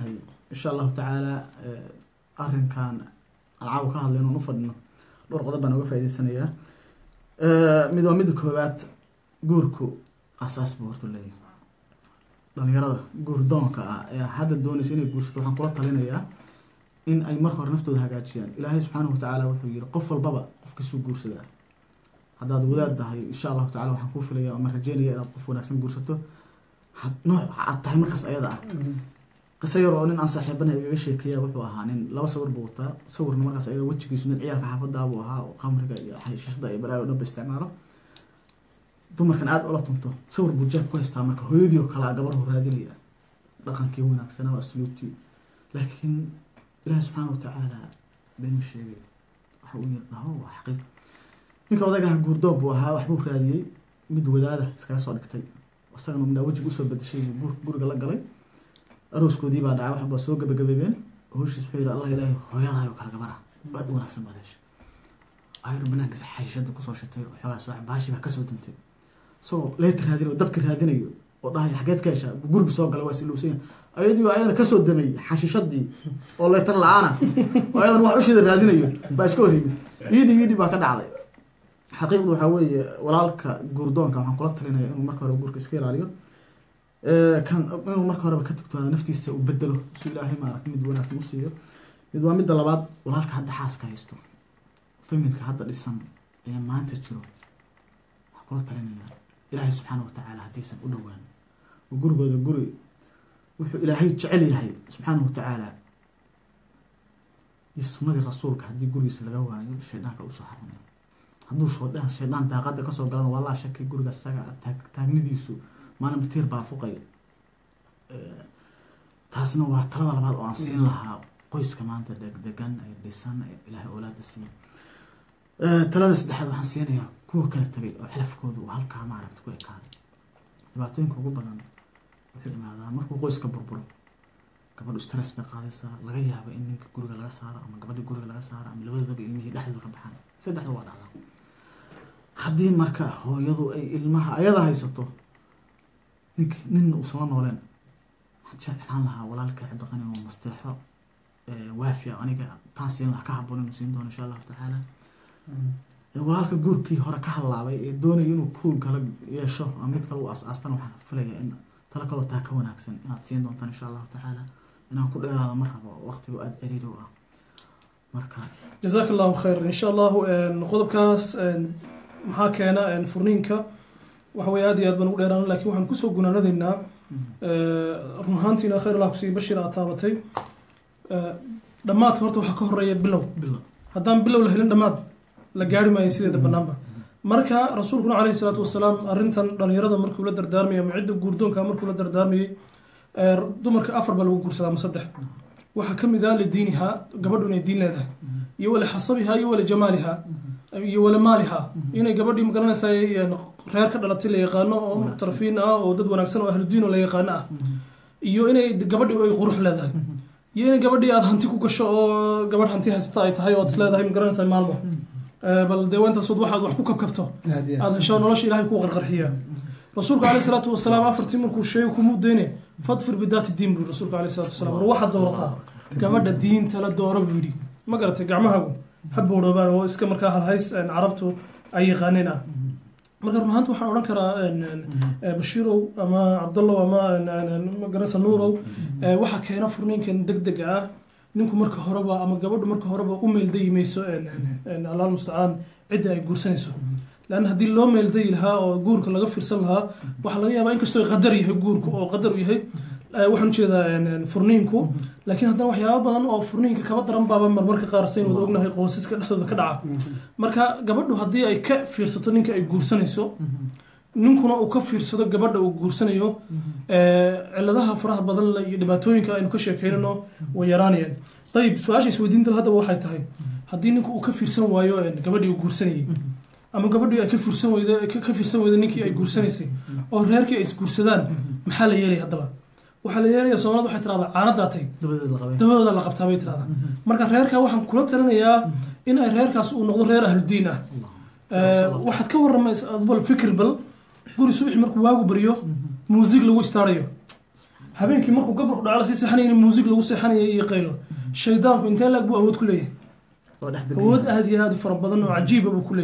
insha allahu tacaala arrinkan alcaawa ka hadlayno on u fadhino dhowr qodob baan uga faa'idaysanayaa mid waa midda koowaad guurku asaas buu horta leeyahay dhalinyarada guur doonka ah ee hadda doonaysa inay guursato waxaan kula talinayaa in ay marka hore naftooda hagaajiyaan ilaahay subxaanahu watacaala wuxuu yihi qof walbaba qofkiisuu guursadaa haddaad wadaad tahay insha allahu tacala waxaan kuu filaya ama rajeynaya inaad qof wanaagsan guursato nooc aad tahay markaas ayada ah qiso yar oo nin aan saaxiibanahay igaga sheekeeya wuxuu ahaa nin laba sawir buu wataa sawirna markaas ayada wejigiisu nin ciyaalka xaafaddaa buu ahaa oo khamriga iyo xashishada iyo balaayo dhanba isticmaalo dumarkan aada ula tunto sawir buu jeeb ku haystaa marka hooyadii oo kalea gabarhu raadinaya dhaqankii wanaagsanaa waa asluubtii laakiin ilaahi subxaana watacaala beenu sheegay waxa uu yiri dhaho waa xaqiiq ninka odagaha guurdoob buu ahaa waxbuu raadiyey mid wadaada iskaga soo dhigtay isagana midhaa wejiga usoo bedeshay buu guurka guriga la galay arooskoodii baa dhacay waxbaa soo gabagabeebeen howshiis wuxuu yihi allah ilaahay hooyaday oo kale gabara aad u wanaagsan baad heshay ayru banaankiisa xashishada kusoo shitay oo xoogaa soo baashi baa kasoo dantay isagoo leeta raadinayo dabka raadinayo oo dhahay xageed ka heshaa guriga soo gala waa siluusan ayadii waa ayadana kasoo damay xashishadii oo leetar la-aana oo ayadana wax usheeda raadinayo baa iska hor yimid iidhi iidhi baa ka dhacday xaqiiqdu waxaa weeye walaalka guurdoonka waxaan kula talinaya inuu marka hore guurka iska ilaaliyo kan inuu marka horeba ka tagto naftiisa uu bedelo su ilaahay maaragta mid wanaagsan u siiyo mid waa midda labaad walaalka hadda xaaska haysto familka hadda dhisan ee maanta jiro waxaan kula talinaya ilaahay subxaana watacaala haddaysan u dhowaan oo gurigooda guri wuxuu ilaahay jecel yahay subxaana watacaala iyo sunnadii rasuulka haddii gurigiisa laga waayo shaydaanka usoo xarunay hadduu shoodha shaydaan daaqada kasoo galana waa laa shakay guriga isaga taag taagnidiisu maalin batiir baa fuqay taasna waa talada labaad oo aan siin lahaa qoyska maanta degdegan ee dhisan ee ilaahay oolaada siiya talada saddexaad waxaan siinayaa kuwa kala tagay oo xilafkooda uu halkaa maaragta ku ekaaday dhibaatooyinka ugu badan wuxuu imaadaa markuu qoyska burburo gabadhu stress bay qaadaysaa laga yaabo in ninka guriga laga saaro ama gabadha guriga laga saaro ama labadooda ilmihii dhexdooda ka baxaan saddexda waa dhacdaa haddii marka hooyadu ay ilmaha ayada haysato nink ninna uusan la nooleen waxaan jeclaan lahaa walaalka cabdiqani inuu masteexo waafiya aniga taan siin lahaa ka haboon inuu siin doono insha allahu tacaala walaalka guurkii hore ka hallaabay ee doonaya inuu kuul kala yeesho ama mid kale u as-aastana waxaan filaya in talo kaloo taa ka wanaagsan inaad siin doontaan insha allahu tacaala inaan ku dheeraado ma rabo waqtigu aada ciriiri u ah marka jazaak allahu khayr insha allahu qodobkaas maxaa keena furniinka waxa weye aad iyo aad baan ugu dheeraan lakin waxaan kusoo gunaanadaynaa run ahaantiina khayr allah kusiiya bashir aad taabatay dhammaadka horta waxaa ka horeeya bilow bilo haddaan bilow la helin dhammaad la gaari maayo sideeda banaanba marka rasuulkuna caleyhi salaatu wasalaam arrintan dhalinyarada markuu la dardaarmayay ama cidda guurdoonka markuu la dardaarmayay dumarka afar baa lagu guursadaa ama saddex waxaa ka mid ah lidiinihaa gabadhu inay diin leedahay iyo wali xasabihaa iyo wali jamaalihaa iyo wali maalihaa inay gabadhii magaranaysaa reer ka dhalatay la yaqaano oo muctarafiin ah oo dad wanaagsan oo ahludiin oo la yaqaano ah iyo inay gabadhi ay qurux leedahay iyo inay gabadhii aada hanti ku gasho oo gabadh hanti haysata ay tahay oo ad is leedahay magaranaysaa maalmo bal dee waintaasood waxaad wax ku kabkabto aada hesho nolosha ilahay kuu qarqarxiya rasuulku caleyhi salaatu wasalaam afartii markuu sheegay kumuu deyne fadfir bidaati diin buu rasuulku caleyhi salatu wasalaam war waxaad doorataa gabadha diinta la doora buu yidhi ma garatay gacmahagu ha boodhoobaan oo iska markaa halhays carabtu ay yaqaaneen ah marka run ahaanta waxaan odhan karaa bashiirow ama cabdallow ama magaranaysa nuurow waxaa keena furniinkan deg dega ah ninku marka horeba ama gabadhu marka horeba u meeldayi mayso allah mustacaan cidda ay guursanayso lan haddii loo meeldayi lahaa oo guurka laga fiirsan lahaa waxaa laga yaabaa inkastoo qadar yahay guurku oo qadar u yahay waxaan ujeedaa furniinku laakiin haddana waxyaaba badan oo furniinka kaba daran baaba marmarka qaar sayn wada ognahay qoysaska dhexdooda ka dhaca marka gabadhu haddii ay ka fiirsato ninka ay guursanayso ninkuna uu ka fiirsado gabadha uu guursanayo ciladaha faraha badan iyo dhibaatooyinka aynu ka sheekeynano way yaraanayaan ayib su-aasha isweydiinta haddaba waxay tahay haddii ninku uu ka fiirsan waayo gabadhii uu guursanayay ama gabadhii ay ka fiirsan weyda ka fiirsan weyda ninkii ay guursanaysay oo reerkii ay isguursadaan maxaa la yeelaya haddaba waxaa la yeelaya soomaalida waxay tirahdaa caanadaatay dabadeed la qabay dabadooda la qabtaa bay tirahdaa marka reerka waxaan kula talinayaa in ay reerkaas uu noqdo reer ahludiin ah waxaad ka waramaysa bal fikir bal guri subaxi markuu waagu baryo muusig lagu istaarayo habeenkii markuu gabalku dhaco lasii seexanaya in muusig lagu seexanaya iyo qaylo shaydaanku intee laag buu awood ku leeyahay oo dhex degan awood aad iyo aad u fara badan oo cajiiba buu ku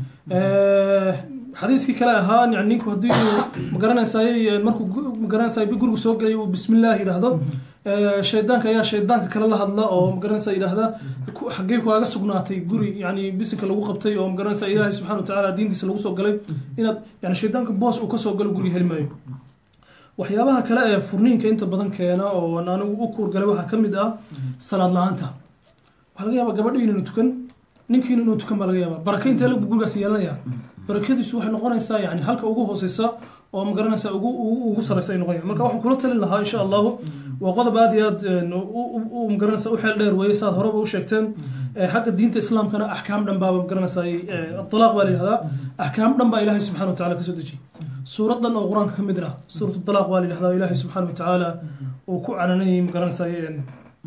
leeyahay xadiiskii kale ahaa yani ninku haddii uu magaranaysaay markuu gu- magaranaysaay gurigu soo gelay uu bismillaah yidhaahdo eh, shaydaanka ayaa shaydaanka kale la hadla oo magaranaysa yidhaahda ku- xaggee kaaga sugnaatay guri yani bisinka lagu qabtay oo magaranaysa ilaahay subxana watacaala diintiisa lagu soo galay inaad yani shaydaanka boos uu kasoo galo guri heli maayo waxyaabaha kale ee furniinka inta badan keena oo aan anigu u kuurgalay waxaa ka mid ah salaad la-aanta waxaa laga yaabaa gabadhi inaynu tukan ninkiina inuu tukan baa laga yaabaa baraka intee lagu gurigaas yeelanaya barakadiisu waxay noqonaysaa yani halka ugu hooseysa oo magaranaysa ugu ugu ugu sareysa ay noqonaya marka waxaan kula talin lahaa insha allahu waa qodob aad iyo aad een, u- u- u magaranaysa u xeel dheer weeye saad horeba u sheegteen Eh, xagga diinta islaamkana axkaam dhan baaba magaranaysa alaaq baa la yihahdaa axkaam dhan baa ilaahay subxana watacaala kasoo dejiyey suurad dhan oo qur-aanka ka mid ah suurat dalaaq baa la yihahdaa ilaahay subxana watacaala uu ku cananayay magaranaysa een,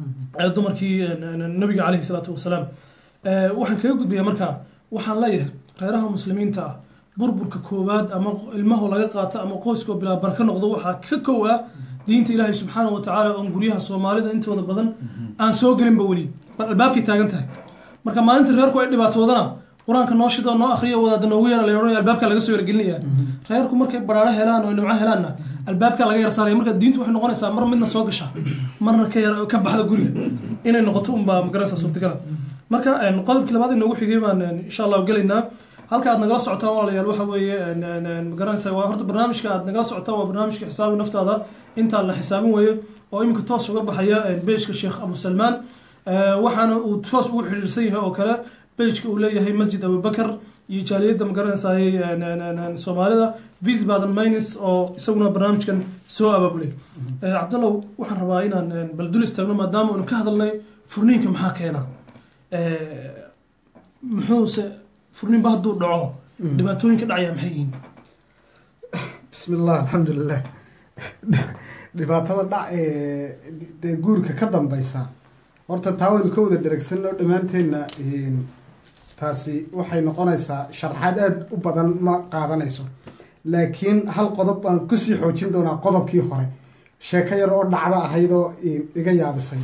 ee dumarkii een, een, nabiga caleyhi salaatu wasalaam Eh, waxaan kaga gudbayaa markaa waxaan leeyahay reeraha muslimiinta ah burburka koowaad ama ilmaho laga qaato ama qoyskoo bilaa barka noqdo waxaa ka kow ah diinta ilaahay subxaana wa tacaala oon guryaha soomaalida intooda badan aan soo gelinba weli bal albaabkay taagan tahay marka maalinta reerku ay dhibaatoodana qur-aanka noo shida oo noo akhriya wadaada noogu yara la odhanaya albaabka laga soo yargelinaya reerku markay baraaro helaan oo nimco helaanna albaabka laga yar saaraya marka diintu waxay noqonaysaa mar midna soo gasha marna ka yar ka baxda guriga inay noqoto unbaa magaranaysa suurtagala marka een, qodobkii labaad inoogu xigay baan een, insha allahu gelaynaa halka aad nagala socotaan walaalayaal waxa weeye een, een, een, magaranaysa waa horta barnaamijka aad nagala socotaan waa barnaamijka xisaabi naftaada intaan la xisaabin weeye oo iminka toos uga baxaya een, bejka sheekh abu salmaan Eh, waxaana uu toos ugu xidhiirsan yahay oo kale bejka uu leeyahay masjid abubakar iyo jaaliyadda magaranaysaay soomaalida vis baden maynis oo isaguna barnaamijkan soo abaabulay Eh, cabdallow waxaan rabaa inaan een, bal dul istaagno maadaama aanu ka hadalnay furniinka maxaa keena Eh, muxuuse furniinba hadduu dhaco dhibaatooyinka dhacaya maxay yihiin bismi illah alxamdulilah dhibaatada dhac ee dee guurka ka dambeysa horta taa waynu ka wada dheregsanno dhammaanteenna een, taasi waxay noqonaysaa sharxaad aada u badan ma qaadanayso laakiin hal qodob baan kusii xoojin doonaa qodobkii hore sheeko yar oo dhacdo ahaydoo een, iga yaabisay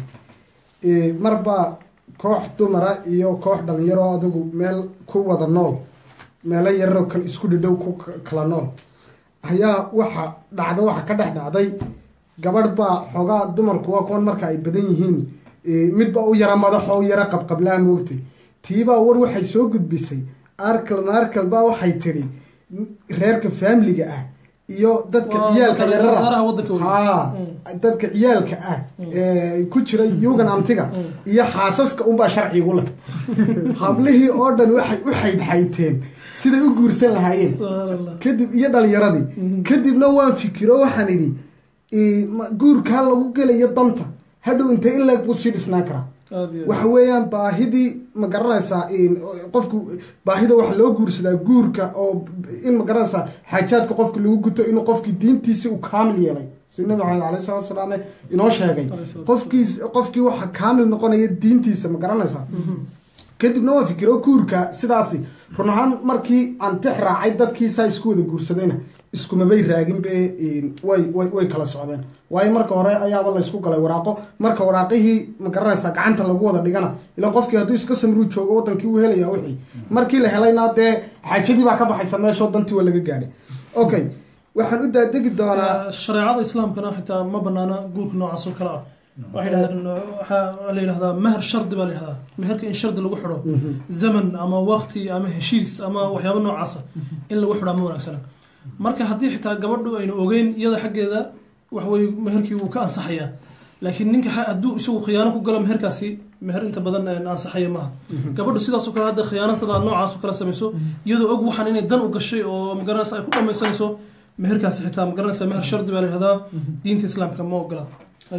Ee, marba koox dumara iyo koox dhalinyaro adigu meel ku wada nool meelo yararoo kale isku dhidhow ku k- kala nool ayaa waxa dhacda waxa ka dhex dhacday gabadh baa xoogaa dumarku waa kuwan marka ay badan yihiin ee, midba u yara madaxo u yara qabqablaa moogtay tiibaa war waxay soo gudbisay arkal maarkal baa waxay tidhi reerka faamiliga ah iyo dadka Waa ciyaalka dadka yarara wasaaraha waddanka weyn. haa dadka ciyaalka ah ee ku jira yugan amtiga iyo xaasaska unbaa sharcigu leh hablihii oo dhan waxay u xaydxayteen siday u guursan lahaayeen subxaan allah kadib iyo dhalinyaradii kadibna waan fikiro waxaan idhi ee, ma- guurkaa lagu gelayo danta hadhow intee in leeg buu sii dhisnaan karaa aad iyo aad. waxa weeyaan baahidii ma garanaysaa in qofku baahida waxa loo guursadaa guurka oo in ma garanaysaa xaajaadka qofka lagu guto inuu qofkii diintiisi uu kaamil yeelay si nabi maxamed alayhi salatu wasalaam inoo sheegay qofkiis qofkii waxa kaamil noqonaya diintiisa ma garanaysaa kadibna waan fikiro guurka sidaasi run ahaan markii aan tix raacay dadkii saa isku wada guursadayna iskumabay raagin be way way way kala socdeen waayo marka hore ayaaba la isku galay waraaqo marka waraaqihii ma garanaysaa gacanta lagu wada dhigana ilan qofkii hadduu iska samruu joogo wadankii uu helaya wixii markii la helayna dee xaajadii baa ka baxaysa meeshoo dantii waa laga gaadhay okay waxaan u daadegi doonaa shareecada islaamkana xitaa ma banaana guurka noocaas oo kale ah waxay yidhahdeen waxaa la yidhahdaa meher shardi baa la yidhahdaa meherka in shardi lagu xidho zaman ama waqti ama heshiis ama waxyaabo noocaasa in lagu xidhaa ma wanaagsana marka haddii xitaa gabadhu aynu ogeyn iyada xaggeeda waxweye meherkii wuu ka ansaxayaa laakiin ninka xa- hadduu isagu khiyaano ku galo meherkaasi meher inta badan een, ansaxaya maaha gabadhu sidaasoo kale hadda khiyaano sidaa noocaas oo kale samayso iyadoo og waxaan inay dan u gashay oo magaranaysa ay ku dhamaysanayso meherkaasi xitaa magaranaysa meher shardi baa la yihahdaa diinta islaamka ma ogola Ay.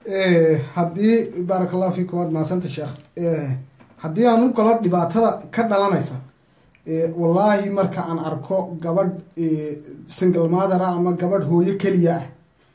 Eh, haddii baaraka allahu fiikum waad mahadsanta sheekh Eh, haddii aan u galo dhibaatada ka dhalanaysa eh, wallaahi marka aan arko gabadh eh, single mother ah ama gabadh hooyo keliya ah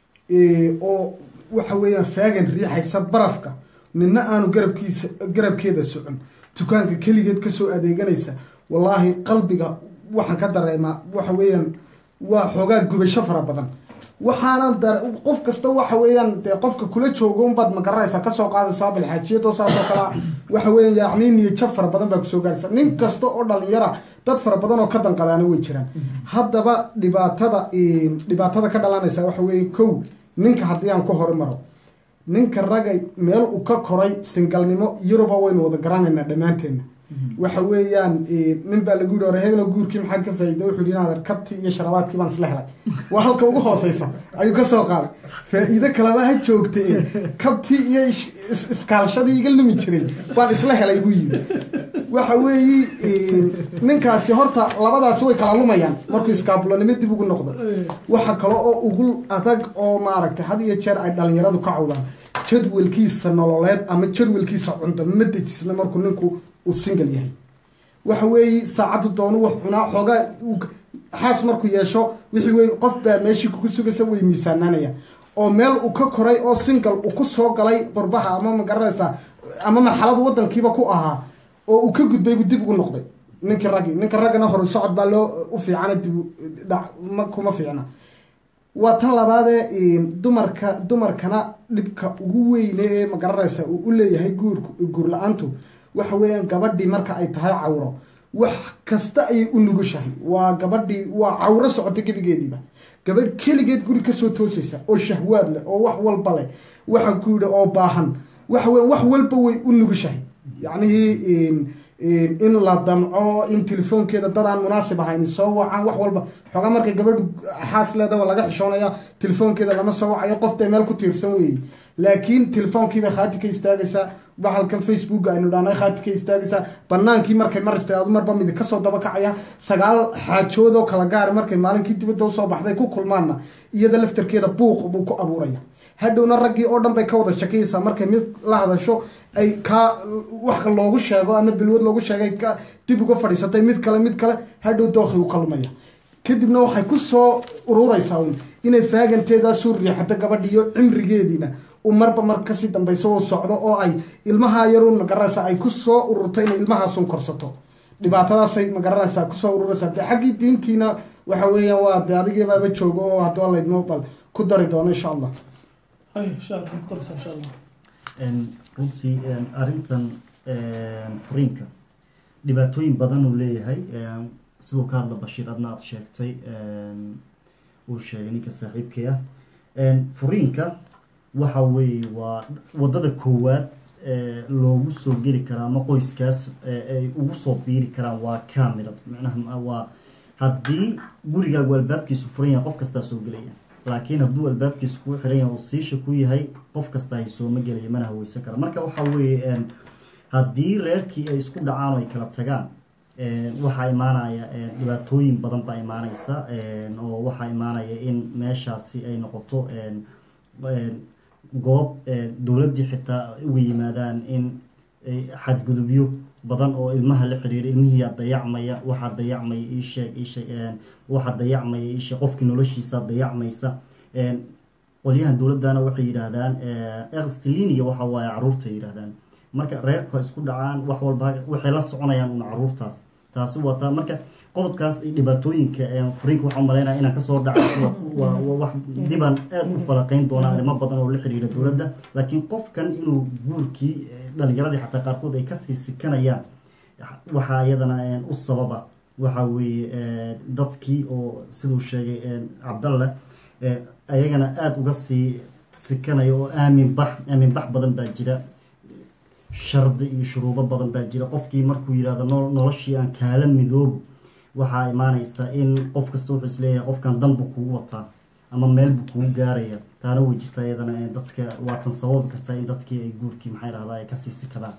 eh, oo waxa weeyaan faagan riixaysa barafka nina aanu garabkiisa garabkeeda socon dukaanka keligeed kasoo adeeganaysa wallaahi qalbiga waxaan ka dareemaa waxa weeyaan waa xoogaa gubasho fara badan waxaana dar qof kasta waxa weeyaan dee qofka kula joogo unbaad magaranaysaa kasoo qaadaysaa balxaajiyadoo saasoo kale waxa weeyaan yacni niyajab fara badan baa kusoo gaaraysa nin kasta oo dhalinyara dad fara badan oo ka danqadaana way jiraan haddaba dhibaatada dhibaatada ka dhalanaysa waxa weeye kow ninka haddii aan ku horumaro ninka ragay meel uu ka koray singalnimo yuruba waynu wada garanaynaa dhammaanteenna waxa weeyaan nin baa lagu yihi hore hebelo guurkii maxaad ka faa'iida wuxuu yihi inaad kabtii iyo sharabaadkii baan isla helay waa halka ugu hooseysa ayuu ka soo qaaday faa'iido kaleba ha joogta ee kabtii iyo iskaalshadii iga lumi jiray baan isla helay buu yidhi waxa weeyi ninkaasi horta labadaasi way kala lumayaan markuu iskaabulanimo dib ugu noqdo waxa kale oo ugu adag oo maaragtay had iyo jeer ay dhalinyaradu ka cawdaan jadwalkiisa nololeed ama jadwalkiisa cunto ma dejisna markuu ninku uu single yahay waxa weeye saacaddu doonu wax cunaa xoogaa xaas markuu yeesho wixii wey qof baa meeshii kugu sugaysa way miisaananaya oo meel uu ka koray oo single uu ku soo galay qurbaha ama magaranaysa ama marxaladu wadankiiba ku ahaa oo uu ka gudbay buu dib ugu noqday ninkii raggi ninka raggana horu socod baa loo u fiicana dib dhac ma kuma fiicna waa tan labaadee dumarka dumarkana dhibka ugu weyne ee magaranaysa uu u leeyahay guurku guur la-aantu waxa weeyaan gabadhii marka ay tahay cawro wax kasta ayay u nugushahay waa gabadhii waa cawro socota gebigeediiba gabadh keligeed guri kasoo toosaysa oo shahwaad leh oo wax walba leh waxa ku yidhi oo baahan waxa weya wax walba way u nugushahay yacnihii in la damco in telefoonkeeda dad aan munaasib ahayn soo wacaan wax walba xoogaa markay gabadhu xaas leeda waa laga xishoonaya telefoonkeeda lama soo wacayo qoftay meel ku tiirsan weeye laakiin telefoonkiibay khaati ka istaagaysaa bahalkan facebook aynu dhahnay khaati ka istaagaysaa banaankii markay mar istaado marba midi kasoo dabakacaya sagaal xaajoodoo kala gaara markay maalinkii dibadda usoo baxday ku kulmaanna iyada laftarkeeda buuq buu ku abuuraya hadhowna raggii oo dhan bay ka wada shakayaysaa markay mid la hadasho ay kaa wax loogu sheego ama bilwad loogu sheegay ka dib uga fadhiisatay mid kale mid kale hadhow dookhi u kalumaya kadibna waxay ku soo ururaysaa un inay faaganteedaasuu riixato gabadhiiyo cimrigeediina u marba mar kasii dambayso oo socdo oo ay ilmaha yaruun magaranaysa ay ku soo ururto inay ilmahaasun korsato dhibaatadaasay magaranaysaa kusoo ururaysaa de xaggii diintiina waxa weeyaan waa de adigiibaaba joogo oo haddua laydmo bal ku dari doono insha allah runtii arrintan furiinka dhibaatooyin badan uu leeyahay siduu ka hadla bashiir adna aada sheegtay uu sheegay ninka saaxiibkay ah furiinka waxa weeye waa waddada koowaad loogu soo geli karaa ama qoyskaas ay ugu soo biiri karaan waa camera micnaha waa haddii gurigaagu albaabkiisu furan yahay qof kastaa soo gelaya laakiin hadduu albaabkiisa kuu xiran yahay oo siisha ku yahay qof kasta hay sooma gelaya mana haweysan kara marka waxa weeye haddii reerkii ay isku dhacaan oo ay kala tagaan waxaa imaanaya dhibaatooyin badan baa imaaneysa oo waxaa imaanaya in meeshaasi ay noqoto goob dowladdii xitaa uga yimaadaan in xadgudubyo badan oo ilmaha la xiriira ilmihiiyaa dayacmaya waxaa dayacmaya iisheeg iisheeg waxaa dayacmaya iisheeg qofkii noloshiisa dayacmaysa qolyahan dowladdana waxay yidhaahdaan erstlinia waxa waaye caruurta yidhaahdaan marka reerku ha isku dhacaan wax walba waxay la soconayaan una caruurtaas taasi waa taa marka qodobkaas dhibaatooyinka furiinka waxaan malaynaya inaan kasoo dhaco wax dibaan aada u falaqeyn doona arrimo badan oo la xiriira dowladda laakiin qofkan inuu guurkii dhalinyaradii xataa qaarkood ay kasii sikanayaan waxaa iyadana u sababa waxa weeye dadkii oo siduu sheegay cabdalle ayagana aada uga sii sikanaya oo aamin bax aamin bax badan baa jira shardi iyo shuruudo badan baa jira qofkii markuu yidhahdo noloshii aan kaala midoobo waxaa imaaneysa in qof kasta wuxuu isleeyahay qofkan danbu kugu wataa ama meel buu kugu gaaraya taana way jirtaa iyadana dadka waatan sababi kartaa in dadkii ay guurkii maxay dhahdaa ay kasii sikadaan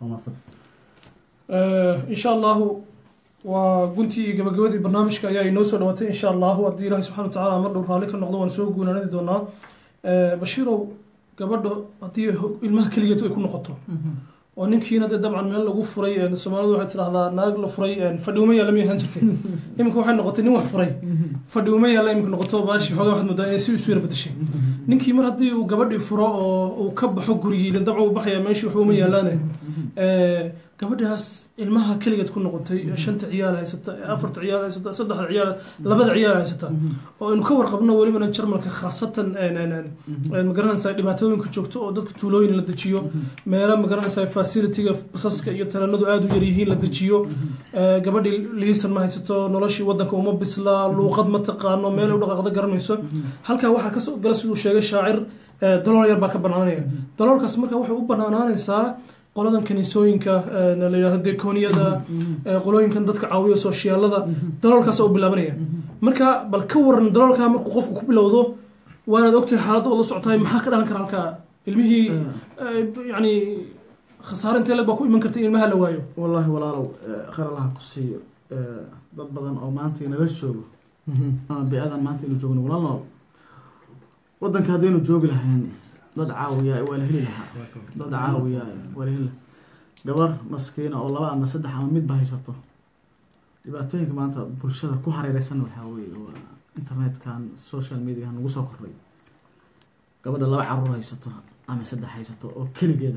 insha allahu waa guntii iyo gabagabadii barnaamijka ayaa inoo soo dhawaatay insha allahu haddii ilahi subxana watacaala mar dhow raalli ka noqdo waan soo guunaanadi doonaa bashiirow gabadha haddii ilmaha keligeed ay ku noqoto oo ninkiina dee dabcan meel lagu furay soomaalidu waxay tidhahdaa naag la furay fadhi uma yaalla miyay ahaan jirtay iminka waxay noqotay nin wax furay fadhi uma yaalla iminka noqoto baashi xoogaa waxaad moodaa inay si isu yara bedeshay ninkii mar haddii uu gabadhii furo oo uu ka baxo gurigii dabcan uu baxaya meeshii waxba uma yaalaane Eh, gabadhaas ilmaha keligeed ku noqotay ee shanta ciyaal haysata ee afarta ciyaal haysata saddexda ciyaal labada ciyaal haysata oo aynu ka warqabno welibana jarmalka khaasatan een, een, een, een, magaranaysaa dhibaatooyinka joogto oo dadka tuulooyin la dejiyo meelo magaranaysaa facilitiga basaska iyo taranadu aada u yaryihiin la dejiyo Eh, gabadhii liisan ma haysato noloshii wadanka uma bisla luuqad ma taqaano meel u dhaqaaqda garanayso halkaa waxaa kasoo gala siduu sheegay shaacir eh, dalool yar baa ka banaanaya daloolkaas marka waxay u banaanaanaysaa qoladan kaniisooyinka eh, la yidhahdo dekooniyada eh, qolooyinkan dadka caawiya sooshiyaalada daloolkaas u bilaabanaya marka bal ka waran daloolkaa markuu qofku ku bilowdo waanaad ogtahay xaaladda oo la socotahay maxaa ka dhalan kara halkaa ilmihii eh, yani khasaare intee leg baa ku iman karta in ilmaha la waayo wallaahi walaalow eh, khayr allaha ku siiyo eh, dad badan oo maanta inala joogo ama bi-adan maanta inu joogno wala nool wadanka haddaynu joogi lahayn dad caawiya waa la heli lahaa dad caawiya waa la heli lahaa gabar maskiina oo laba ama saddex ama midba haysato dhibaatooyinka maanta bulshada ku hareereysan waxaa weeye waa internetkan social media nagu soo kordhay gabadha laba caruur haysato ama saddex haysato oo keligeeda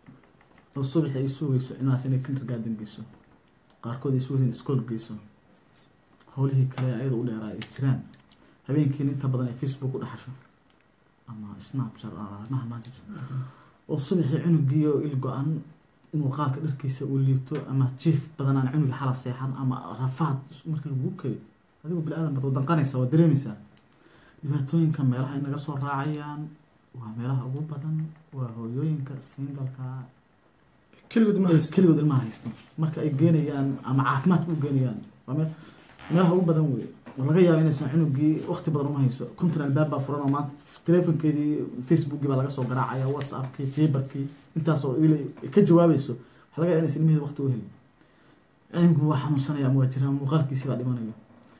oo subaxi ay sugayso cilmahaas inay kindergarden geyso qaarkood ay sugayso in iskool geyso howlihii kale ayada u dheeraa ay jiraan habeenkiina inta badan ay facebook u dhaxasho ama snapchat arrimaha maanta jiro oo subaxii cunugiiyo il go-an inuu qaalka dharkiisa uu liito ama jiif badan aan cunugi xala seexan ama rafaad markii lagu keliyo adigoo bini-aadan baad wadanqanaysaa waa dareemaysaa dhibaatooyinka meelaha ay naga soo raacayaan waa meelaha ugu badan waa hooyooyinka singalka keligood ma haysta keligood ilmaha haysto marka ay geenayaan ama caafimaadka u geenayaan waa meel meelaha ugu badan wey oo laga yaabo inaysan cunugii waqti badan uma hayso konton albaab baa furan oo maanta telefonkeedii facebookii baa laga soo garaacaya whatsappkii fiberkii intaasoo idil ay ka jawaabayso waxaa laga yaaba inaysan ilmaheeda waqti u helin cilmigu waa xanuunsanaya ama waa jiraan muuqaalkiisii baa dhimanayo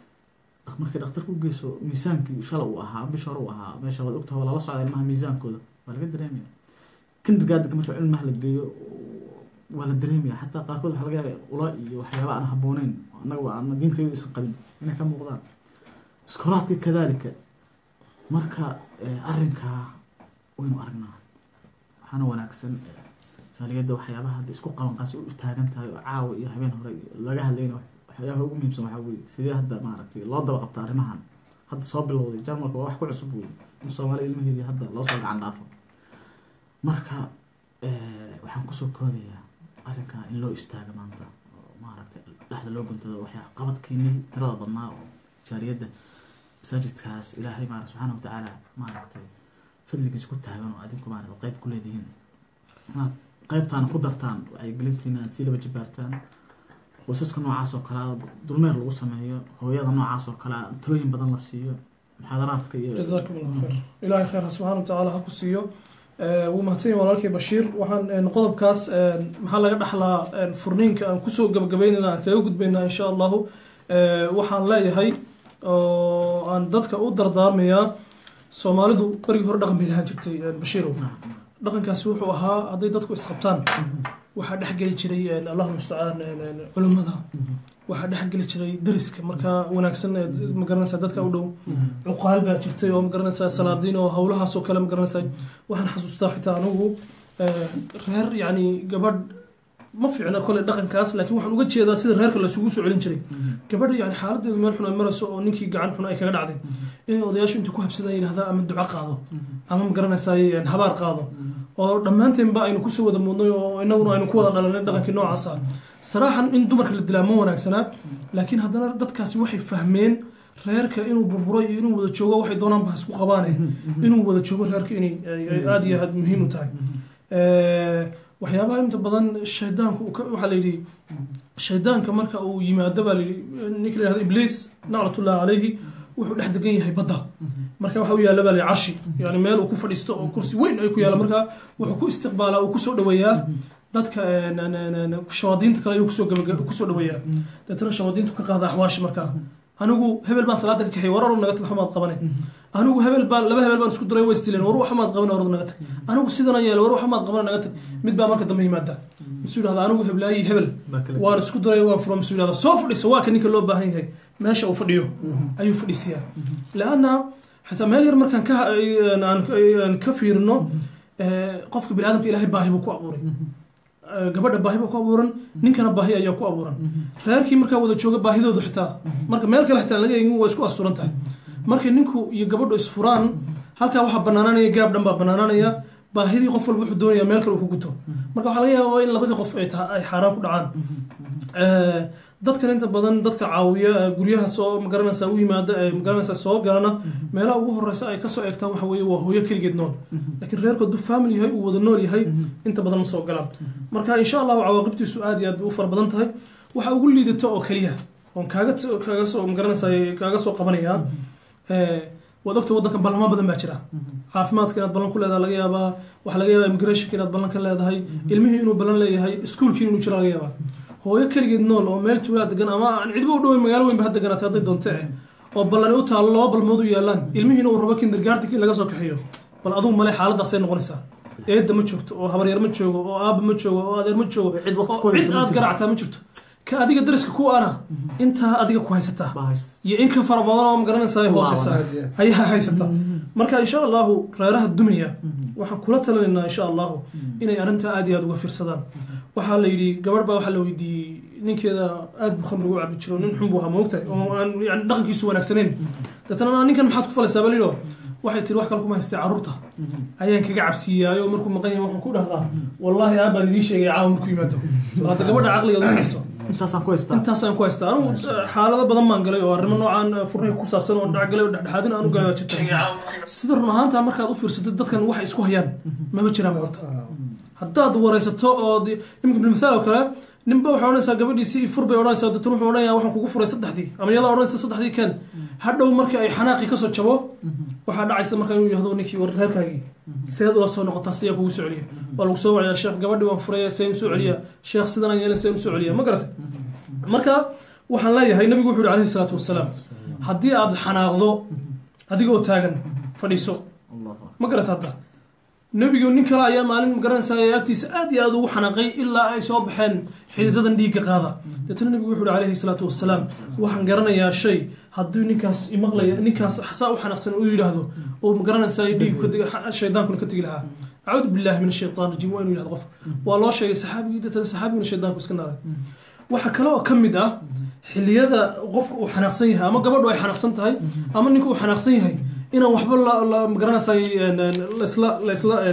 markay dhakhtarku geyso miisaankii shala uu ahaa bisha hore uu ahaa meesha waad ogtaha waa lala socda ilmaha miisaankooda waa laga dareemaya kindergardenka marka cilmaha la geeyo waa la dareemaya xataa qaarkood waxaa laga yaaba ula iyo waxyaaba aan habbooneyn annaga aan diintaydu aysan qabin inay ka muuqdaan iskoolaadka kadaalika marka arrinkaa waynu aragnaa waxaana wanaagsan jaaliyadda waxyaabaha hadda isku qabanqaasi u taagan tahay oo caawa iyo habeen hore laga hadlayna waxyaabaha ugu muhiimsan waxaa weeye sidee hadda maaragtay loo daba qabta arrimahan hadda soo bilowday jarmalka waa wax ku cusub wey in soomaaliya ilmaheedii hadda loo soo gacan dhaafo marka waxaan kusoo koobayaa arrinkaa in loo istaago maanta oo maaragtay dhexda loo guntado waxyaa qabadkiini tirada badnaa oo jaariyadda masaajidkaas ilaahay maara subxaana watacaala maaragtay fadligiis ku taagan oo adinku maarata qeyb ku leedihiin inaad qeybtaana ku dartaan wacyigelintiina aad sii laba jibaartaan qoysaska noocaas oo kale dulmeer lagu sameeyo hooyada noocaas oo kale talooyin badan la siiyo muxaadaraadka iyo jazaakum allah khayr ilaahay khayrha subxaana watacaala ha ku siiyo wuu mahadsan yahay walaalkay bashiir waxaan qodobkaas maxaa laga dhaxlaa furniinka aan kusoo gabagabeynayna aan kaga gudbaynaa insha allahu waxaan leeyahay oo aan dadka u dardaarmayaa soomaalidu berigii hore dhaqan bay lahaan jirtay bashiirow dhaqankaasi wuxuu ahaa hadday dadku isqabtaan waxaa dhexgeli jiray allahuma mustacaan culimmada waxaa dhexgeli jiray dariska markaa wanaagsan magaranaysaa dadka u dhow cuqaal baa jirtay oo magaranaysaa salaadiin oo howlahaasoo kale magaranaysaa waxaan xasuustaa xitaa anigu reer yacni gabadh ma fiicna kole dhaqankaas laakiin waxaan uga jeedaa sida reerka lasugu soo celin jiray gabadha yani xaaladeedu meel xun ay marayso oo ninkii gacan xun ay kaga dhacday inay odayaashu inta ku habsadaan yidhahdaa ama duco qaado ama magaranaysaa habaar qaado oo dhammaanteenba aynu kusoo wada mudnay oo inaguna aynu ku wada dhalanay dhaqankii noocaasa saraaxan in dumarka la dilaa ma wanaagsanaa laakiin haddana dadkaasi waxay fahmeen reerka inuu burburo iyo inuu wada joogo waxay doonaan ba isku qabaane inuu wada joogo reerka inay aada iyo aada muhiim u tahay waxyaabaha inta badan shaydaanku waxaa la yidhi shaydaanka marka uu yimaado baa layidhi ninka la yihahdo ibliis naclatullahi calayhi wuxuu dhex degan yahay badda marka waxa u yaalla baa la carshi yani meel uu ku fadhiisto oo kursi weyn ay ku yaalla marka wuxuu ku istiqbaalaa uu kusoo dhaweeyaa dadka shawaadiinta kale ayuu kusoo gaba kusoo dhaweeyaa deetana shawaadiintu ka qaada axwaashi markaa anigu hebel baan salaada ka kaxay war orod naga tag waxmaad qabane anigu hebel baan laba hebel baan isku diray way istileen war waxmaad qabane orod naga tag anigu sidana yeela war waxmaad qabane naga tag mid baa marka dambe yimaada misuu yidhahda anigu heblaayi hebel waan isku diray waan furo misuu yidhahda soo fadhiisa waa ka ninka loo baahan yahay meesha uu fadhiyo ayuu fadhiisiyaa laanna xataa meel yar markaan ka aan ka fiirino qofka bini aadamka ilaahay baahi buu ku abuuray eh, gabadha baahi baa ku abuuran ninkana baahi ayaa ku abuuran reerkii markaa wada jooga baahidoodu xitaa marka meel kale xitaa aan laga eegin waa isku asturan tahay markay ninku iyo gabadhu isfuraan halkaa waxaa banaananaya gaab dhan baa banaananaya baahidii qof walba wuxuu doonaya meel kale uu ku guto marka waxaa laga yaabaa in labadii qof ay tahay ay xaaraan ku dhacaan Eh, dadkan inta badan dadka caawiya eh, guryaha soo magaranaysa u yimaada ee magaranaysa soo galana meelaha ugu horeysa ay kasoo eegtaan waxa weeye waa hooyo keligeed nool laakiin reerku hadduu family yahay uu wada nool yahay inta badan ma soo galaan marka insha allahu cawaaqibtiisu aad iyo aad bay u fara badan tahay waxa ugu liidato oo keliya oon kaaga kaaga soo magaranaysa kaaga soo qabanayaa eh, waad ogta waddanka ballamo badan baa jira caafimaadka inaad ballan ku leedahay laga yaabaa waxaa laga yaabaa immigrationka inaad ballan ka leedahay ilmihii inuu ballan leeyahay iskuulkii inuu jiro laga yaabaa hooyo keligeed nool oo meel tuulaa degan ama aan cidba u dhoweyn magaalo weynba ha deganaatay hadday doonte eh oo ballani u taalo laba balmood u yaalaan ilmihiina uu rabo kindergartenkii laga soo kaxeeyo bal adugu male xaaladaasay noqonaysaa eedda ma joogto oo habaryar ma joogo oo aabba ma joogo oo adeer ma joogo Cid waqti ku oo haysa cid ma aad jirto. garactaa ma jirto ka adiga dariska ku ana intaa adiga ku haysataa baa haysta iyo in ka fara badan oo magaranaysaa ay hooseysaa Aad iyo aad. ayaa haysata marka insha allahu reeraha dumaya waxaan kula talinaynaa insha allahu inay arrintaa aad iyo aad uga fiirsadaan waxaa la yidhi gabadh baa waxaa la weydiiyey ninkeeda aad buu khamriga u cabi jiro nin xun buu ahaa moogtahay oo aan yani dhaqankiisu wanaagsanayn deetana "Naa ninkan maxaad ku falaysaa balilo waxay tiri wax kale kuma haystay carruurta ayaan kaga cabsiiyaayo markuu maqan yahay waxaan ku dhahdaa wallaahi aab baan idiin sheegay caawa markuu yimaado hadda gabadha caqligeeda u hayso intaasaan ku haystaa intaasaan ku haystaa anigu eh, xaalado badan baan galay oo arrimo noocaan eh, furniga ku saabsan oo dhacgalay oo dhexdhexaadin aan u galay jirta sida run ahaanta markaad u fiirsatid dadkan waxay isku hayaan mama jiraan horta haddaad waraysato oo de- iminka bilmithaal oo kale ninba waxay odhanaysaa gabadhiisii fur bay odhanaysaa deetana wuxuu odhanayaa waxaan kugu furay saddexdii ama iyadaa odhanaysa saddexdii keen hadhow marka ay xanaaqii kasoo jabo waxaa dhacaysa marka inuu yihahdo ninkii war reerkaagii seed ula soo noqotaa siyaa kugu soo celiya waa lagu soo wacayaa sheekh gabadhii waan furay seen usoo celiya sheekh sidan aan yeelin seen usoo celiya ma garatay marka waxaan leeyahay nabigu wuxuu yihi alayhi salaatu wasalaam haddii aad xanaaqdo adigoo taagan fadhiiso ma garata hadda nebigu nin kale ayaa maalin magaranaysa agtiisa aad iyo aad ugu xanaaqay ilaa ay soo baxeen xididadan dhiigga qaada deetana nebigu wuxuu yihi alayhi salaatu wasalaam waxaan garanayaa shay hadduu ninkaas imaqlaya ninkaas saa u xanaaqsan uu yidhaahdo oo magaranaysa dhiig shaydaankuna ka tegi lahaa acuudu billahi min ashaytaan rajiim waa inuu yidhahdo qofka waa loo sheegay saxaabigii deetana saxaabiguna shaydaanku iska naaday waxaa kale oo ka mid ah xilliyada qofka uu xanaaqsan yahay ama gabadhu ay xanaaqsan tahay ama ninka uu xanaaqsan yahay inaan waxba la- la magaranaysaay laisla laisla aan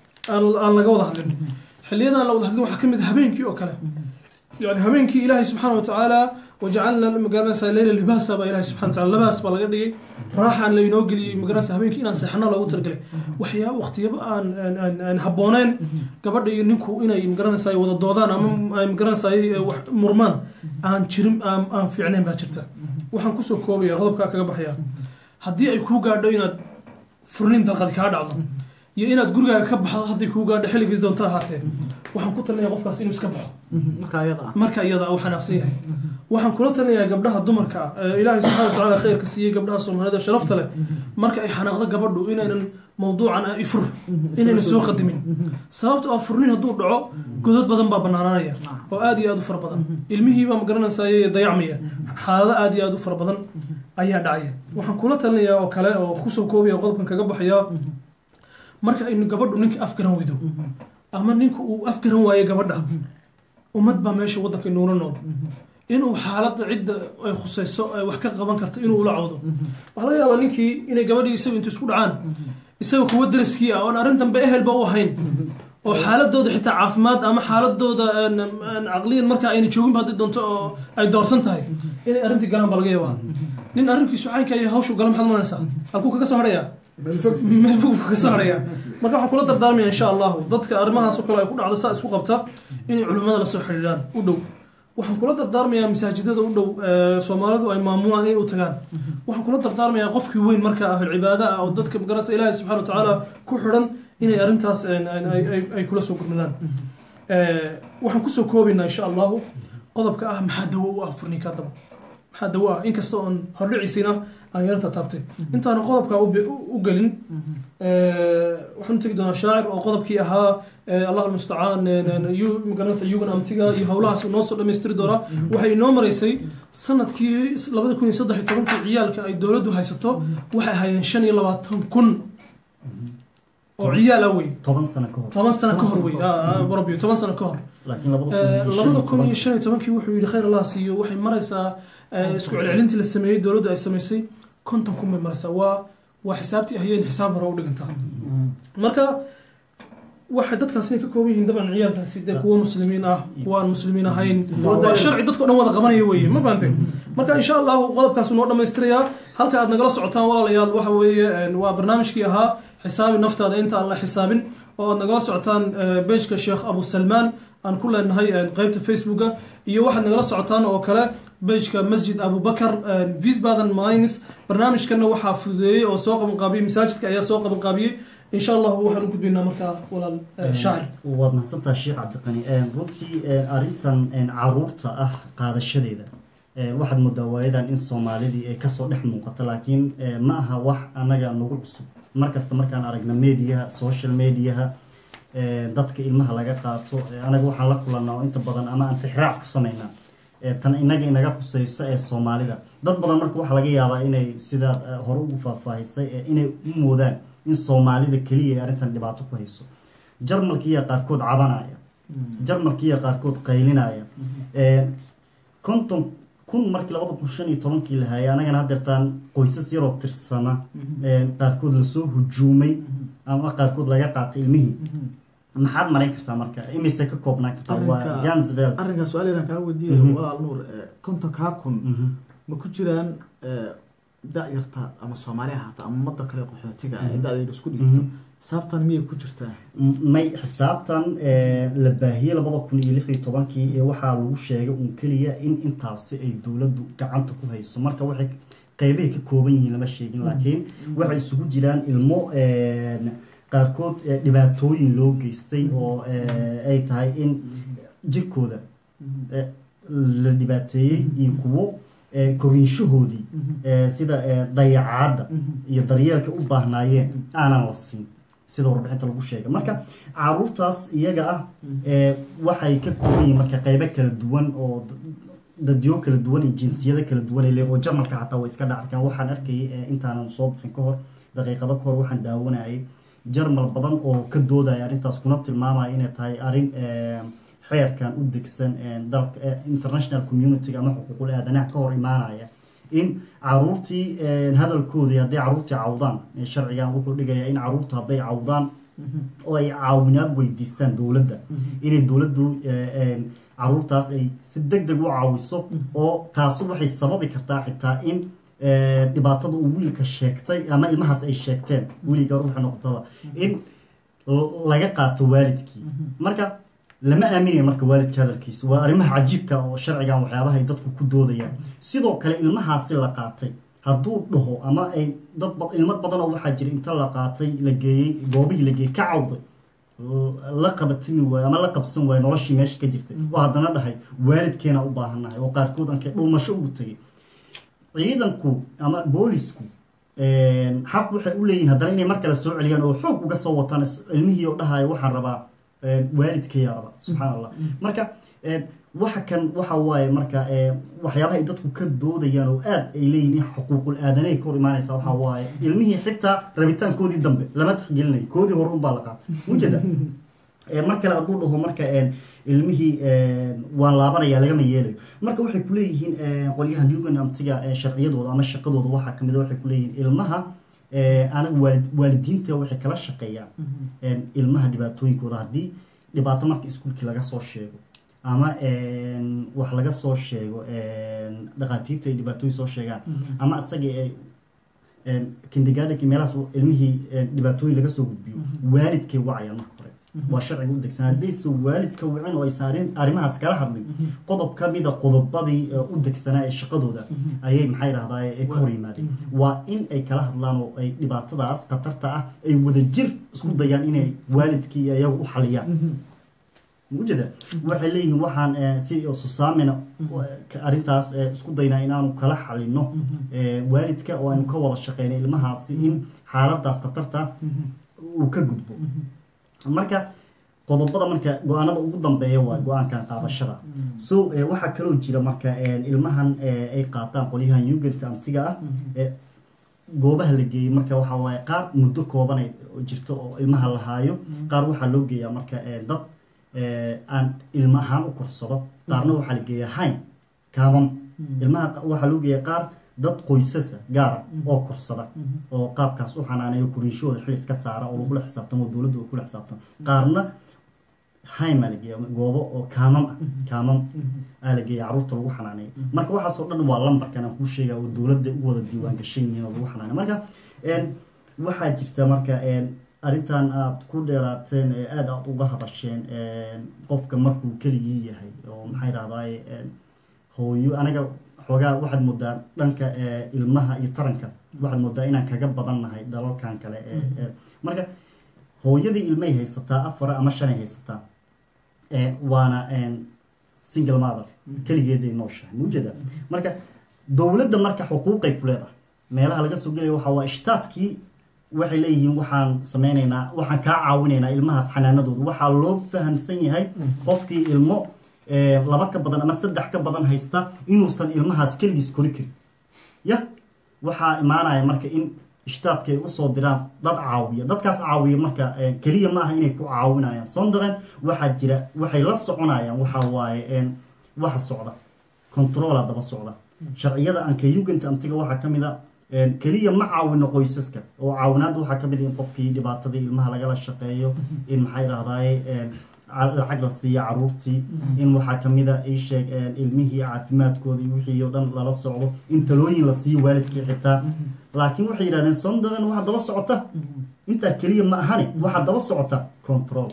aan laga wada hadlin xilliyada aan la wada hadlin waxaa ka mid ah habeenkii oo kale yani habeenkii ilaahay subxaana watacaala wajacalna magaranaysaa leyla libaasa baa ilahay subxana wataala labaas baa laga dhigay raaxaan laynoo geliyey magaranaysa habeenkii inaan seexano loogu talagalay waxyaaba waqtiyaba aan aan- aan aan habbooneen gabadha iyo ninku inay magaranaysaa wada doodaan ama ay magaranaysaa wax murmaan aan jirin aan aan fiicnayn baa jirta waxaan kusoo koobaya qodobkaa kaga baxaya haddii ay kuu gaadho inaad furnin dalqadi kaa dhacdo iyo inaad gurigaaga ka baxdo hadday kuu gaadho xilligii doonto ahaatee waxaan ku talinaya qofkaas inuu iska baxo marka ayada ah marka iyada uu xanaaqsan yahay waxaan kula talinayaa gabdhaha dumarka ah ee ilaahay subxana watacaala khayrka siiyey gabdhaha soomaalida sharafta leh marka ay xanaaqdo gabadhu inaynan mawduucan ah ifur inaynan soo qadimin sababta oo furnin hadduu dhaco godad badan baa banaananaya oo aad iyo aad u fara badan ilmihiibaa magaranaysaay dayacmaya xaalado aad iyo aad u fara badan ayaa dhacaya waxaan kula talinayaa oo kale oo kusoo koobaya qodobkan kaga baxaya marka aynu gabadhu ninka afgaran weydo ama ninka uu afgaran waayo gabadha ummad baa meesha waddanka inuula nool inuu xaaladda cidda ay khusayso ay wax ka qaban karto inuu ula cawdo waxaa laga yaabaa ninkii inay gabadhii isaga intu isku dhacaan isaga kuwa daraskii ah oon arrintanba ehelba u ahayn oo xaaladooda xitaa caafimaad ama xaaladooda een, een, caqliyan marka ayna jooginba haddii doonto oo ay doorsan tahay inay arrintii galaan baa laga yaabaa nin arrinkiisu caynka iyo hawshu gala maxaad maranaysaa halkuu kaga soo hadhayaa meel fog buu ka soo haraya marka waxaan kula dardaarmaya insha allahu dadka arrimahaas oo kale ay ku dhacdo saa isku qabta inay culimmada la soo xidhiidhaan u dhow waxaan kula dardaarmayaa masaajidada u dhow ee soomaalidu ay maamulaan inay u tagaan waxaan kula dardaarmayaa qofkii weyn marka ahul cibaada ah oo dadka magaranaysa ilaahay subxana watacaala ku xidhan inay arrintaas een, een, ay- ay- ay kula soo gurmadaan Ee, waxaan kusoo koobaynaa insha allahu qodobka ah maxaa dawo u ah furninka daba maxaa dawo ah inkasta oon hordhiciisina aan yarta taabtay intaana qodobka u be- u- u gelin ee, waxaan u tegi doonaa shaacir oo qodobkii ahaa ee, allah almustacaan yu- magaranaysa yugan amtiga iyo howlahaas uu noo soo dhammaystiri doonaa waxay inoo maraysay sanadkii labada kun iyo saddex iyo tobankii ciyaalka ay dowladdu haysato waxay ahaayeen shan iyo labaatan kun oo ciyaal ah wey toban sano ka hor toban sano ka hor wey rabbi toban sano ka hor laakiin labada kun iyo shan iyo tobankii wuxuu yidhi khayr allah siiyo waxay maraysaa eh, isku celcelintii la sameeyey dowladdu ay samaysay konton kun bay maraysaa waa waa xisaabtii ahayeen xisaab hore u dhigantaa marka waxay dadkaasi ka kooban yihiin dabcan ciyaalkaasi dee kuwo muslimiin ah kuwa aan muslimiin ahayn waa sharci dadka o dhan wada qabanaya weeye ma fahanteen marka insha allahu qodobkaas noo dhammaystirayaa halka aad nagala socotaan walaalayaal waxa weeye een, waa barnaamijkii ahaa xisaabi naftaada inta aan la xisaabin oo aad nagala socotaan bejka sheekh abu salmaan aan ku leenahay een, qeybta facebooka iyo waxaad nagala socotaan oo kale bejka masjid abubakar visbaden mines barnaamijkana waxaa fududeeyey oo soo qabanqaabiyey masaajidka ayaa soo qabanqaabiyey insha allahu waxaan u gudbaynaa markaa walaal eh, shaacir waad mahadsantaha sheekh cabdiqani runtii arrintan caruurta ah qaadashadeeda waxaad moodaa waayadan in soomaalidii ay kasoo dhex muuqato laakiin ma aha wax anaga nagu cusub markasta markaan aragna mediaha social mediaha dadka ilmaha laga qaato anaga waxaan la kulanaa oo inta badan ama aan tixraac ku samaynaa tan inaga inaga khuseysa ee soomaalida dad badan marka waxaa laga yaabaa inay sidaad hore ugu faahfaahisay inay u moodaan in soomaalida keliya ay arrintan dhibaato ku hayso jarmalkiiya qaarkood cabanaya jarmalkiiya qaarkood qaylinaya konton kun markii labada kun shan iyo tobankii la hayay anagana haddeertaan qoysas yaroo tirsana qaarkood lasoo hujuumay ama qaarkood laga qaatay ilmihii maxaad marayn kartaa marka imise ka koobnaan kartaa waa Arrinka- gansvel arrinkaa su-aalayaan kaa weydiiyay Mhm. walaal nuur eh, kontonkaa kun ma ku jiraan eh, da-yarta ama soomaali ahaata ama ummadda kale qaxootiga ah ee da-deedu isku dhigto Mhm. xisaabtan miyay ku jirtaa may xisaabtan la baahiyey labada kun iyo lix iyo tobankii ee waxaa lagu sheegay un keliya in intaasi ay dowladdu gacanta ku hayso marka waxay qeybahay ka kooban yihiin lama sheegin laakiin waxay isugu jiraan ilmo qaarkood eh, dhibaatooyin loo geystay oo eh, ay tahay in jirkooda eh, la dhibaateeyey iyo kuwo eh, koriinshahoodii eh, sida eh, dayacaadda iyo daryeelka u baahnaayeen aanan la siin sida warbixinta lagu sheegay marka caruurtaas iyaga ah eh, waxay ka kooban yihiin marka qeybo kala duwan oo d- dadyo kala duwan iyo jinsiyado kala duwan ay leeyihin oo jarmalka xataa way iska dhacarkaan waxaan arkayay eh, intaanan soo bixin ka hor daqiiqado ka hor waxaan daawanayay jarmal badan oo ka doodaya arrintaas kuna tilmaamaya inay tahay arrin eh, xeerkan u degsan eh, dalka eh, international community ama xuquuqul aadanaha ka hor imaanaya in caruurtii eh, hadalkoodii hadday caruurtii cawdaan eh, sharcigan wuxuu dhigayaa in caruurta hadday cawdaan oo ay caawinaad weydiistaan dowladda inay dowladdu eh, eh, caruurtaas ay si deg deg u caawiso oo taasi waxay sababi kartaa xitaa in eh, dhibaatada uu wiilka sheegtay ama ilmahaas ay sheegteen weliga ruuxa noqotaba in l- laga qaato waalidkii marka lama aaminayo marka waalidka hadalkiisa waa arrimaha cajiibka oo sharcigan waxyaabaha ay dadku ku doodayaan sidoo kale ilmahaasi la qaatay hadduu dhaho ama ay dad ba- ilmo badan oo waxaa jira inta la qaatay la geeyey goobihii la geeyey ka cawday l- la qabatimi waayo ama la qabsan waayo noloshii meesha ka jirtay oo haddana dhahay waalidkeena u baahannahay oo qaarkood anke dhuumasho ugu tegay ciidanku ama boolisku xaq waxay u leeyihin haddana inay mar kale soo celiyaan oo xoog uga soo wataan is- ilmihii oo dhahaya waxaan rabaa waalidkaya raba subxaan allah marka eh, waxa kan waxa waaye marka eh, waxyaabaha ay dadku ka doodayaan oo aad ay leeyihin in xuquuqul aadanay ka hor imaanaysa waxa waaye ilmihii xitaa rabitaankoodii dambe lama tixgelinayo koodii hore unbaa la qaatay ujeeda Eh, mar kale hadduu dhaho marka eh, ilmihii eh, waan laabanaya lagama yeelayo marka waxay kuleeyihiin eh, qolyaha newgan amtiga eh, sharciyadooda ama shaqadooda waxaa kamid a waxay kuleeyihiin ilmaha eh, anaga waalid waalidiinta waxay kala shaqeeyaan eh, ilmaha dhibaatooyinkooda haddii dhibaato marka iskuulkii laga soo sheego ama eh, wax laga soo sheego eh, dhaqaatiirta ay dhibaatooyin soo sheegaan ama isagii ay kindigaadhanki meelahaas uu ilmihii eh, dhibaatooyin laga soo gudbiyo waalidkay wacayaan marka hore waa sharciga u degsan haddayse waalidka wicin oo aysan arrin- arrimahaas kala hadlin qodob ka mida qodobadii eh, u degsanaa ee shaqadooda ayay maxay dhahdaa ay ka hor yimaadeen waa in ay kala hadlaan oo ay dhibaatadaas khatarta ah ay wadajir isku dayaan inay waalidkii iyo iyagu u xaliyaan mujeda waxay leeyihiin waxaan eh, si susaamina ka- arrintaas eh, isku daynaa inaanu kala xalino eh, waalidka oo aynu ka wada shaqeyna ilmahaasi in xaaladaas khatarta uu ka gudbo marka qodobada marka go-aanada ugu dambeeya waa go-aankan qaadashada so eh, waxaa kaloo jira marka eh, ilmahan eh, ay qaataan qolyahan yuganta amtiga ah eh, goobaha la geeyey marka waxaa waaye qaar muddo kooban ay jirto oo ilmaha la haayo qaar waxaa loo geeyaa marka eh, dad eh, aan ilma ahaan u korsado qaarna waxaa la geeyaa hayn kaaban ilmaha qa- waxaa loo geeyaa qaar dad qoysasa gaara oo korsada oo qaabkaas u xanaaneeyo koriinshahooda xil iska saara oo lagula xisaabtamo oo dowladda kula xisaabtamo qaarna haym aa la geeya goobo oo kaamam ah kaamam aa la geeya caruurta lagu xanaaneeyo marka waxaasoo dhan waa lambarkan aan kuu sheega oo dowladda u wada diiwaan gashan yihiin oo lagu xanaaneyo marka een, waxaa jirta marka een, arrintan aad ku dheeraateen ee aada aad uga hadasheen een, qofka markuu keligii yahay oo maxay rahdaay hooyo aniga xoogaa waxaad moodaa dhanka ee, ilmaha iyo taranka waxaad moodaa inaan kaga badan nahay dalalkan kale ee ee- marka hooyadii ilmay haysataa afar ama shanay haysataa ee, waana een, single mother keligeeday nooshahay maujeeda marka dowladda marka xuquuqay ku leedahay meelaha laga soo gelaya waxa waa ishtaadkii waxay leeyihiin waxaan sameynaynaa waxaan kaa caawinaynaa ilmahaas xanaanadooda waxaa loo fahamsan yahay qofkii ilmo ee, laba ka badan ama saddex ka badan haysta inuusan ilmahaas keligiis kori karin ya waxaa imaanaya marka in ishtaadka ay usoo diraan dad caawiya dadkaas caawiya marka eh, keliya ma aha inay ku caawinayaan sondaren waxaa jira waxay la soconayaan waxa waaye een, waxa socda controla daba socda sharciyada anka yuganta amtiga waxaa ka mid a een, keliya ma caawino qoysaska oo caawinaadda waxaa ka mid a in qofkii dhibaatadii ilmaha lagala shaqeeyo in maxay dhahdaay een, ca- lacag la siiya caruurtii in waxaa ka mid a ii sheeg een, ilmihii caafimaadkooda iyo wixii oo dhan lala socdo in talooyin la siiyo waalidkii xitaa laakiin waxay yidhahdeen sondaren waxaa daba socota intaa keliya ma ahane waxaa daba socota control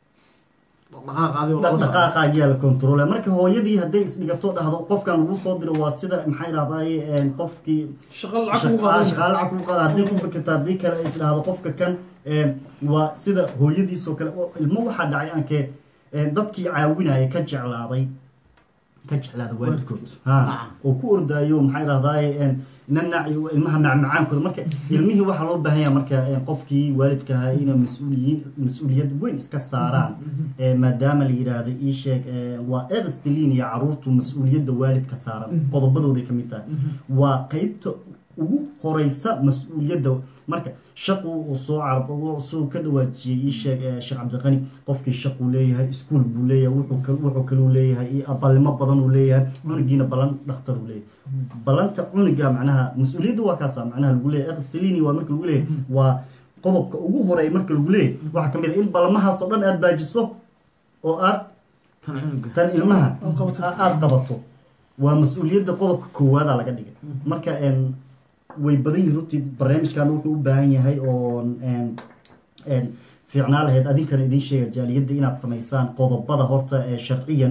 dhaqaaqaadi oo lala socdo. dhaqdhaqaaqaayaa la control marka hooyadii hadday isdhigato dhahdo qofkan lagu soo diro waa sida maxay dhahdaay een, qofkii shaqo lacag kugu qaadan shaqaale lacag kugu qaada haddii ku fikirta haddii kale is dhahdo qofka kan een, waa sida hooyadiisoo kale oo ilmo waxaa dhacay aankee een, dadkii caawinaya ka jeclaaday ka jeclaada waalidkood ha Nacam. oo ku ordaayo maxay dhahdaay een, nanac iyo ilmaha macmacaankooda marka ilmihii waxaa loo baahan yahay marka een, qofkii waalidka ahaa inay mas-uuliyiin mas-uuliyad weyn iska saaraan ee, maadaama la yidhaahdo ii sheeg ee, waa erstelin iyo caruurtu mas-uuliyadda waalidka saaran qodobadooday ka mid tahay waa qeybta ugu horeysa mas-uuliyadda marka shaqu uu soo carab suu ka dhawaajiyey ii sheeg ee, sheekh cabdiqani qofkii shaquu leeyahay iskuul buu leeyahay wuxuu kal- wuxuu kaluu leeyahay iyo abaalnimo badan uu leeyahay cunugiina balan dhakhtar uu leeyahay balanta cunuga macnaha mas-uuliyadda waa kaasa macnaha lagu leeyahay erstelini waa marka lagu leeyahay waa qodobka ugu horeeya marka lagu leeyahay waxaa ka mid a in balamahaas oo dhan aad baajiso oo aad tan cunuga tan ilmaha Aad qabato. a- aad qabato waa mas-uuliyadda qodobka koowaada laga dhigay marka een, way badan yihin runtii barnaamijkan wuxuu u baahan yahay oo een, een, fiicnaa lahayd adinkana idin sheega jaaliyadda inaad samaysaan qodobada horta ee sharciyan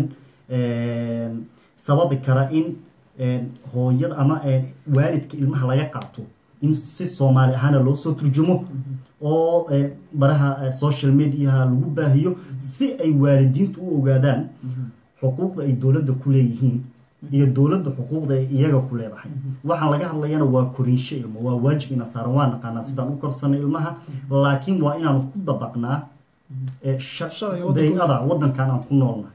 een, sababi kara in een, hooyada ama een, waalidka ilmaha laga qaato in si soomaali ahaana loo soo turjumo oo eh, baraha eh, social mediaha lagu baahiyo si ay waalidiintu u ogaadaan xuquuqda ay dowladda ku leeyihiin iyo dowladda xuquuqda ay iyaga ku leedahay waxaan laga hadlayana waa korinsho ilmo waa waajib ina saaran waa naqaanaa sidaan u korsanay ilmaha laakiin waa inaanu ku dabaqnaa eh, sha- Sharciga waddanka- day-ada waddankan aan ku noolnahay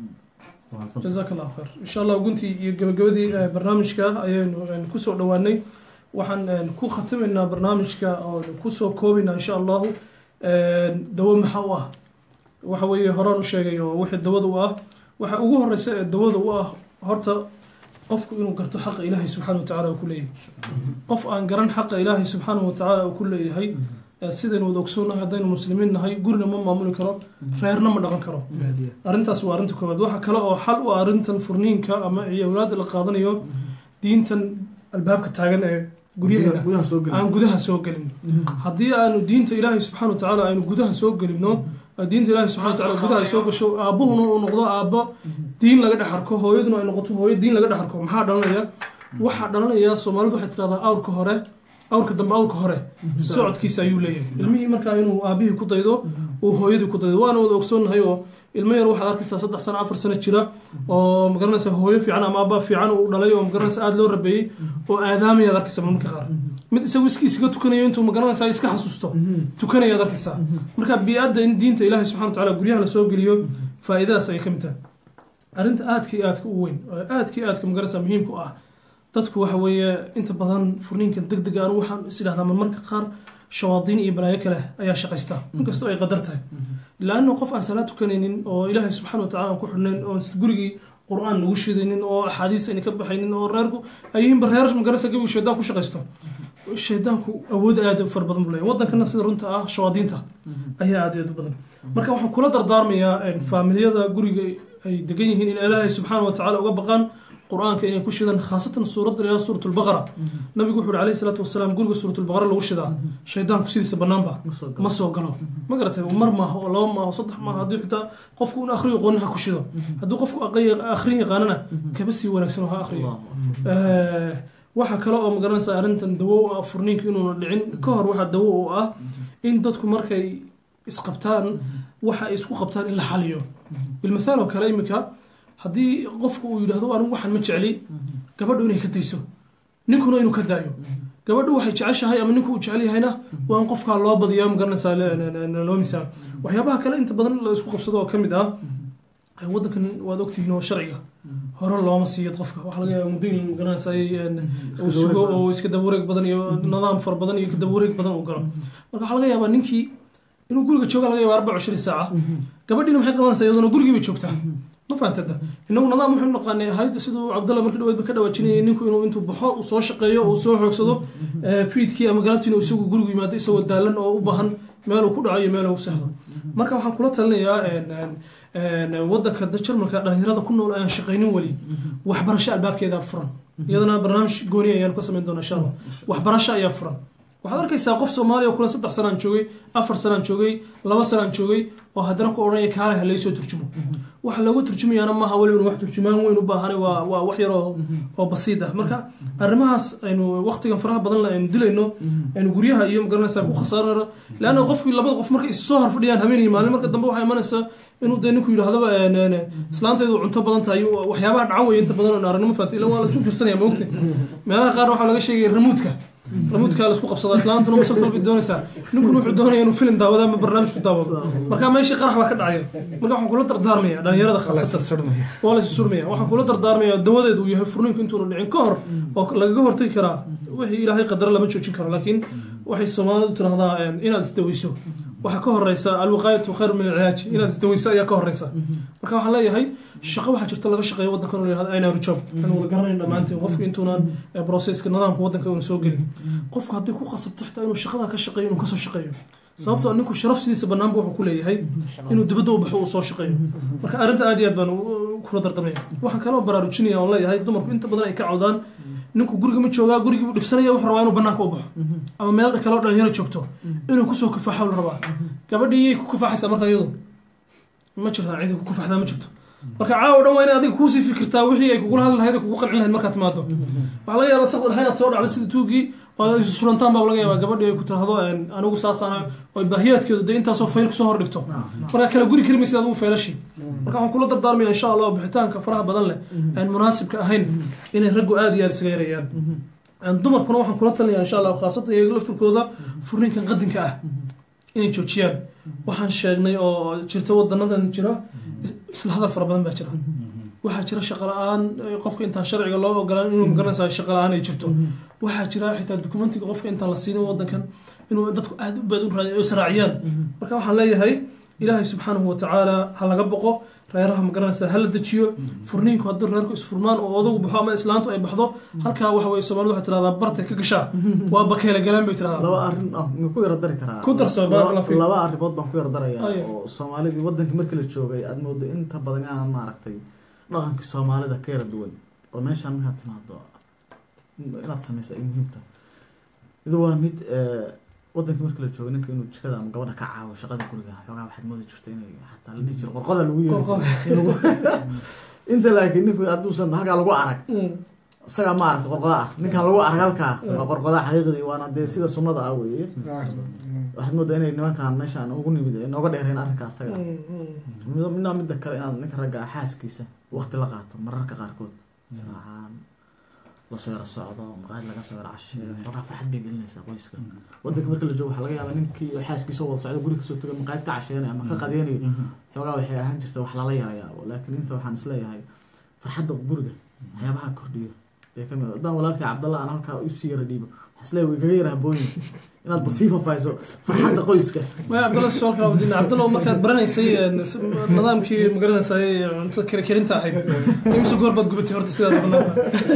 Waa sabab. jazaak allah khayr insha allah guntii iyo gabagabadii eh, barnaamijka ayaynu eh, kusoo dhowaanay waxaan eh, ku khatimaynaa barnaamijka oo kusoo koobaynaa insha allahu eh, dawo maxaa u ah waxa weeye horaan u sheegay oo wixii dawada u ah waxa ugu horeysa ee dawada u ah horta qofku inuu garto xaqa ilaahay subxaana watacaala uu ku leeyahay qof aan garan xaqa ilaahay subxaana watacaala uu ku leeyahay eh, sidaynu wada ogsoonnahay haddaynu muslimiin nahay gurina ma maamuli karo reerna ma dhaqan karo arrintaas waa arrinta koowaad waxa kale oo xal u ah arrintan furniinka ama iyo awlaada la qaadanayo diintan albaabka taagan ee guryaheena gudaha soo geli aan gudaha soo gelin haddii aanu diinta ilaahay subxaana watacaala aynu gudaha soo gelino oo diinta ilaahay subxana watacaala gudaha soo gasho aabbuhuna uu noqdo aabbo diin laga dhex arko hooyaduna ay noqoto hooyo diin laga dhex arko maxaa dhalanaya waxaa dhalanaya soomaalidu waxay tidhahdaa awrka hore awrka dambe awrka hore socodkiisa ayuu leeyahay ilmihii markaa inuu aabihii ku daydo uu hooyadii ku daydo waana wada ogsoonnahay oo ilmo yar waxaad arkaysaa saddex sano afar sano jira oo magaranaysa hooyo fiican ama aabba fiican uu dhalay oo magaranaysa aada loo rabeeyey oo aadaamayaad arkaysa marmarka qaar mid isagu iski isaga tukanayo intuu magaranaysa iska xasuusto tukanayaad arkaysaa marka bii-adda in diinta ilaahay subxana watacaala guryaha lasoo geliyo faa'iidadaas ayay ka mid tahay arrinta aadka iyo aadka u weyn oo aadka iyo aadka magaranaysa muhiimka u ah dadku waxa weeye inta badan furniinkan deg dega anu waxaan is idhahdaa marmarka qaar shawaadiin iyo balaayo kale ayaa shaqaysta inkastoo ay qadar tahay laanna qof aan salaad tukanaynin oo ilaahay subxaana watacala aan ku xidhnayn oo gurigii qur-aan lagu shidaynin oo axaadiis ayna ka baxaynin oo reerku ay yihiin bareer magarasa gabi shaydaan ku shaqaysto shaydaanku awood aad u fara badan buu leeyahay wadankana sida runta ah shawaadiinta ayaa aad iyo aad u badan marka waxaan kula dardaarmayaa faamiliyada guriga ay degan yihiin in ilaahay subxaana wa tacala uga baqaan qur-aanka inay ku shidaan khaasatan suuradda ilaa suurat lbaqara nabigu wuxu uhi alayhi salaatu wasalaam guriga suurat lbaqara lagu shidaa shaydaanku sidiisa banaanba ma soo galo ma garatay mar maaha oo laba maaha oo saddex maaha haddii xitaa qofku in akhriyo qoonna ha ku shido hadduu qofku akhrin yaqaanana kaba sii wanaagsan oo ha akhriyo waxaa kale oo magaranaysa arrintan dawo u ah furniinka inuuna dhicin ka hor waxaa dawo u ah in dadku markay isqabtaan waxa ay isku qabtaan in la xaliyo bilmathaal oo kale iminka haddii qofku uu yidhahdo anigu waxaan ma jecli gabadhu inay ka dayso ninkuna inuu ka daayo gabadhu waxay jeceshahay ama ninku uu jecel yahayna waa in qofkaa loo badiya magaranaysaa loo misaal waxyaabaha kale inta badan la isku qabsado oo ka mid ah waddankan waad ogtihiin oo sharciga hore looma siiyo qofka waxaa laga yaaba muddooyin magaranaysa uu sugo oo iska daba wareeg badan iyo nidaam fara badan iyo daba wareeg badan uu galo marka waxaa laga yaabaa ninkii inuu guriga jooga laga yaaba arbaca cishrin saaca gabadhiina maxay qabanaysaa iyaduna gurigii bay joogtaa ma fahantada inagu nidaam waxaynu naqaanay ahayd siduu cabdalla markii dhaweyd ba ka dhawaajinayay ninku inuu intuu baxo uu soo shaqeeyo uu soo xoogsado fiidkii ama galabtiina isagu gurigu yimaado isagoo daalan oo u baahan meel uu ku dhaco iyo meel uu sahdo marka waxaan kula talinayaa wadanka jarmalka dhalinyarada ku nool ayaan shaqaynin weli waxbarasho albaabkeeda furan iyadana barnaamij gooni ayaan ka samayn doona insha allah waxbarasho ayaa furan waxaad arkaysaa qof soomaaliya oo kule saddex sanaan joogay afar sanaan joogay laba sanaan joogay oo haddana ku odhanaya kaale ha laysoo turjumo waxa loogu turjumayaana maaha weliba wax turjumaan weyn u baahanay waa waa wax yar oo oo basiid ah marka arrimahaas aynu waqtigan faraha badan aynu dilayno aynu guryaha iyo magaranaysaa ku khasaarayno leanna qofkii labada qof markay is soo horfadhiyaan habeen iyo maalin marka dambe waxaa imanaysaa inuu dee ninku yidhahdaba islaantaydu cunto badan tahay waxyaabaha dhacan weeye inta badan oo aragnimo fahanti ila waa la isku fiirsanaya moogta meelaha qaar waxaa laga sheegaya ramuudka ramuudka la isku qabsadaa islaantuna musalsal bay doonaysaa ninkuna wuxuu doonaya inuu filim daawado ama barnaamij ku daawado marka meeshii qarax baa ka dhacaya marka waxaan kula dardaarmaya dhalinyarada khaasatan waa la surmaya waxaan kula dardaarmaya dawadeedu uu yahay furniinku intuuna dhicin ka hor oo lagaga hortagi karaa wixii ilaahay qadara lama joojin karo laakiin waxay soomaalidu tirahdaa inaad isdaweyso waxaa ka horeysa alwiqaayatu khayr min alcilaaj inaad isdaweyso ayaa ka horeysa marka waxaan leeyahay shaqo waxaa jirta laga shaqeeyo waddankan oo yihahdo aynaru job aan wada garanayn dhammaantiin qofku intuunan processka nidaamka waddanka uuna soo gelin qofku haddii ku qasabto xitaa inuu shaqada ka shaqeeyo inuu kasoo shaqeeyo sababtoo ninku sharaf sidiisa banaanba wuxuu ku leeyahay inuu dibadda u baxo uu soo shaqeeyo marka arrinta aad iyo aad baan kula dardamaya waxaan kaloo baraarujinaya oon leeyahay dumarku inta badan ay ka cawdaan ninku guriga ma joogaa gurigii buu dhibsanaya wuxuu rabaa inuu banaanka u baxo ama meel kaloo dhalinyaro joogto inuu kusoo kufaaxo la rabaa gabadhii yay ku kufaaxaysaa marka iyadu ma jirtaa cidi ku kufaxdaa ma jirto marka caawa dhan waa inay adiga kuusii fikirtaa wixii ay kugula hadli lahayd kugu qancin lahayd markaad timaado waxaa laga yaabaa saqdar inaad soo dhacday sida tuugii oo isu surantaan baa laga yaabaa gabadhii ay ku tirahdo anigu saasaan oo baahiyaadkeedu dee intaasoo fayl kusoo hor dhigto marka kala guri kari maysid adigu faylashi marka waxaan kula dardaarmaya insha allah bixitaanka faraha badan leh aan munaasibka ahayn inay raggu aada iyo aada isaga yarayaan dumarkuna waxaan kula talinaya insha allah khaasatan iyaga lafturkooda furninkan qadinka ah inay joojiyaan waxaan sheegnay oo jirta wadanadan jira isla hadal fara badan baa jira waxaa jira shaqa la-aan qofka intaan sharciga loo ogolaan inuu magaranaysa shaqa la-aan ay jirto waxaa jira xitaa dokumentiga qofka intaan la siinin wadankan inuu dadku aad u baad u raadiy israaciyaan marka waxaan leeyahay ilaahay subxaanahu watacaala ha laga boqo reeraha magaranaysa hala dejiyo furniinku haddii reerku isfurmaan oo odagu baxo ama islaantu ay baxdo halkaa waxa weye soomaalida waxay tirahdaa bartay ka gashaa waa bakeela galaan bay tirahdaa laba arrin ah ma ku yara dari karaa Ku darso, barakallahu fiik. laba arrimood baan ku yara darayaa Ayo. oo soomaalidii wadankii markii la joogay aad moodo inta badan inaanan maaragtay dhaqankii soomaalida ka yara duwan oo meeshaan markaad timaado inaad samaysa ay muhiim tahay mid waa mid eh, wadankii markii la joogay ninka inuu jikada ama gabadha ka caawo shaqada guriga xoogaa waxaad moodi jirta inay xataa la dhihi jiro qorqoda lagu yeeri Qorqoda. jiray. inta laakiin ninku hadduusan halkaa lagu arag Mm. isagaa ma aragta qorqoda ah ninkan lagu arag halkaa waa qorqoda xaqiiqdii waana dee sida sunnada ah weeye waxaad moodaa inay nimankan meeshaan ugu nimid ay nooga dheereen arrinka asaga Mm, mm. Mid- midna midda kale inaad ninka ragga ah xaaskiisa waqti la qaato mararka qaarkood siraaxaan lasoo yara socdo maqaayad laga soo yara casheeyo xoogaa farxad bay gelinaysaa qoyska wadanka marka la joogo waxaa laga yaabaa ninkii oo xaaskiisa wada socdo guri kasoo tago maqaayad ka casheenay ama ka qadeynayo xoogaa waxay ahaan jirta wax lala yarayaabo laakiin inta waxaan isleeyahay farxadda guriga waxyaabaha kordhiyo bay ka mid haddaan walaalkay cabdalla aan halkaa usii yara dhiibo isle way kaga yara habooyin inaad bal sii faahfaahiso farxadda qoyska maya cabdalla su-aal kala wadiina cabdalla markaad baranaysay een, s- nidaamkii magaranaysaay cuntada kala karinta ahayd imise goor baad gubatay horta sidaad banaanka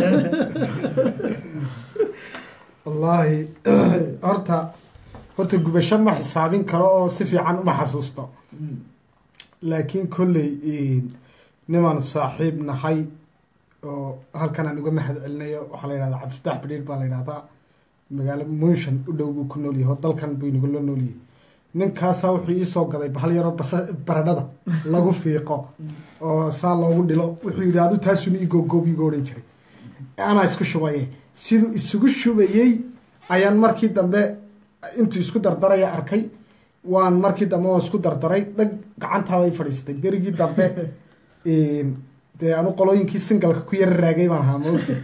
wallaahi horta horta gubasho ma xisaabin karo oo si fiican uma xasuusto laakiin kolley nimaan saaxiib nahay oo halkan aan uga mahad celinayo waxaa la yidhahdaa cabdifatax badhiir baa la yidhahdaa magaalo munshan u dhow buu ku nool yahay oo dalkan buu inagu la nool yahay ninkaasaa wuxuu iisoo gaday bahal yaroo basa baradhada lagu fiiqo oo saa loogu dhilo wuxuu yidhi adu taasuna igogoob iga odhan jiray anaa isku shubaye siduu isugu shubayey ayaan markii dambe intuu isku dardaraya arkay waan markii dambe oo isku dardaray dhag gacantaabay fadhiistay berigii dambe dee anu qolooyinkii singalka ku yara raagay baan ahaa maogta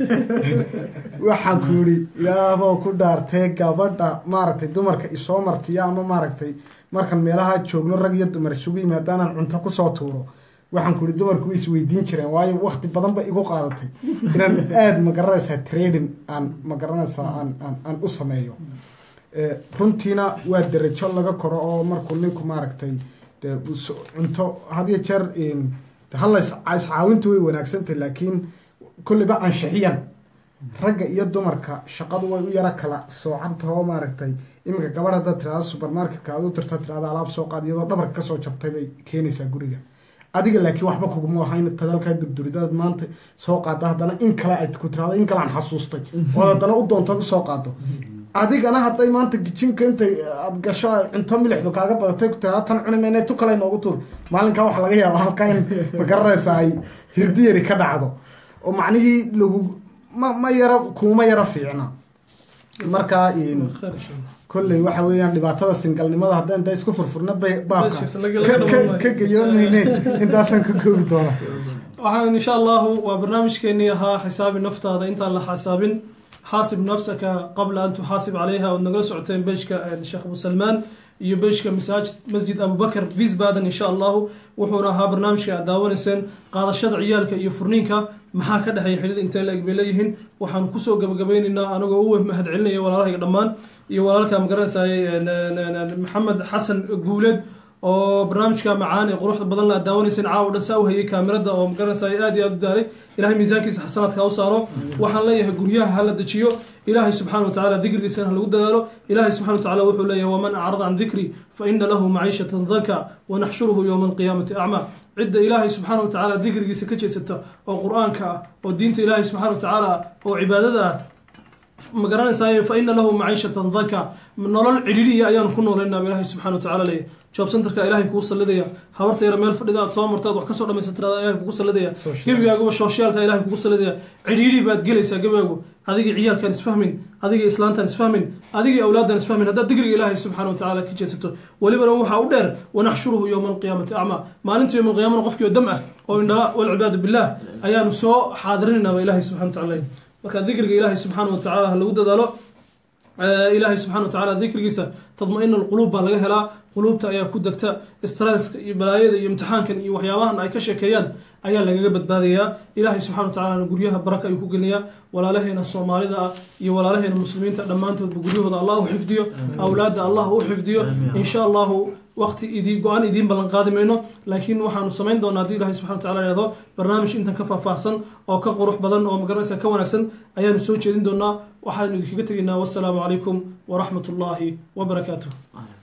waxaan ku yidhi ilaahboo ku dhaartee gabadha maaragtay dumarka isoo martiya ama maaragtay markan meelaha joogno rag iyo dumar isugu yimaadaanaan cunto kusoo tuuro waxaan ku yihi dumarku way isweydiin jireen waayo wakti badan ba igu qaadatay inaan aada magaranaysaa trading aan magaranaysaa aan aan aan u sameeyo runtiina waa derajo laga koro oo markuu ninku maaragtay dee cunto had iyo jeer hala iscaawinta way wanaagsantahy laakiin kolliba anshixiyan ragga iyo dumarka shaqadu way u yaro kala soocantahoo maaragtay iminka gabadh haddaad tirahda supermarketka aad u tirta tirahda alaab soo qaad iyadoo dhabarka kasoo jabtay bay keenaysaa guriga adiga laakiin waxba kuguma ahayn tadalkaa durduridaad maanta soo qaada haddana in kale aad ku tirahdo in kale aan xasuustay ood haddana u doontaad usoo qaado adigana hadday maanta gijinka intay aad gasho cunto milixdu kaaga badatay ku tirahda tan cuni mayna tu kale noogu tuur maalinkaa waxaa laga yaabaa halkaa in magaranaysa ay hirdiyari ka dhacdo oo macnihii lagu ma ma yaro kuuma yaro fiicna markaa kolley waxa weeyaan dhibaatada singalnimada haddaan da isku furfurna baabka ka gayoon mayne intaasaan ka goobi doona waxaan insha allahu waa barnaamijkeenii ahaa xisaabi naftaada intaan la xasaabin xaasib nafsaka qabla an tuxaasib calayha ood nagala socoteen bejka sheekh abu salmaan iyo bejka masaajid masjid abubakar visbaden insha allahu wuxuuna ahaa barnaamijka aad daawanayseen qaadashada ciyaalka iyo furniinka maxaa ka dhexeeya xidhid intee la-eg bay leeyihiin waxaan kusoo gabagabeynaynaa anagoo u mahad celinaya walaalahayga dhammaan iyo walaalka magaranaysaay maxamed xasan guuleed oo barnaamijka macaan ee quruxda badan la aad daawanayseen caawa dhan saa u hayay kaamirada oo magaranaysaay aad iyo aad u daalay ilahay miisaankiisa xasanaadka u saaro waxaan leeyahay guryaha hala dejiyo ilaahay subxana wa tacala dikrigiisana ha lagu dadaalo ilaahay subxana wa tacala wuxuu leeyahay waman acrada can dikri fa ina lahu maciishatan danka wanaxshuruhu yowma alqiyaamati acmaa cidda ilaahay subxaana wa tacaala dikrigiisa ka jeedsata oo qur-aanka ah oo diinta ilaahay subxana wa tacaala oo cibaadada ah ma garanaysaay fa ina lahu maciishatan danka nolol cidhiliya ayaanu ku noolaynaa ilaahay subxana wa tacala leeyahay job centerka ilaahay kugu sallidaya habarta yara meel fadhida aad soo martaad wax kasoo dhamaysa tirada ilahay kugu sallidaya gebigaaguba shooshiyaalka ilahay kugu sallidaya cidhiidhi baad gelaysaa gebigaagu adigii ciyaalkaan isfahmin adigii islaantaan isfahmin adigii awlaadaan isfahmin haddaad digriga ilaahay subxana wa tacala ka jeedsato welibana waxaa u dheer wanaxshuruhu yowma alqiyaamati acmaa maalinta yowma alqiyaamana qofkii oo dam ah oo indhala walcibaadu billah ayaanu soo xaadirinaynaaba ilahay subxana wa tacala marka dikriga ilaahay subxaana wa tacala ha lagu dadaalo ilaahay subxana wa tacala dikrigiisa tadma-ina alquluub baa laga helaa quluubta ayaa ku degta stresska iyo balaayada iyo imtixaankan iyo waxyaabahan ay ka sheekeeyaan ayaa lagaga badbaadayaa ilaahay subxana wa tacalana guryaha baraka ayuu ku gelinayaa walaalaheena soomaalida ah iyo walaalaheena muslimiinta dhammaantoodba guryahooda allah u xifdiyo awlaadda allah u xifdiyo insha allahu waqti idii go-aan idiin ballan qaadi mayno laakiin waxaanu samayn doonaa haddii ilahay subxana wa tacala ihahdo barnaamij intan ka faahfaahsan oo ka qurux badan oo magaranaysa ka wanaagsan ayaanu soo jeedin doonaa waxaanu idinkaga tegaynaa wassalaamu calaykum waraxmat ullaahi wabarakaatuh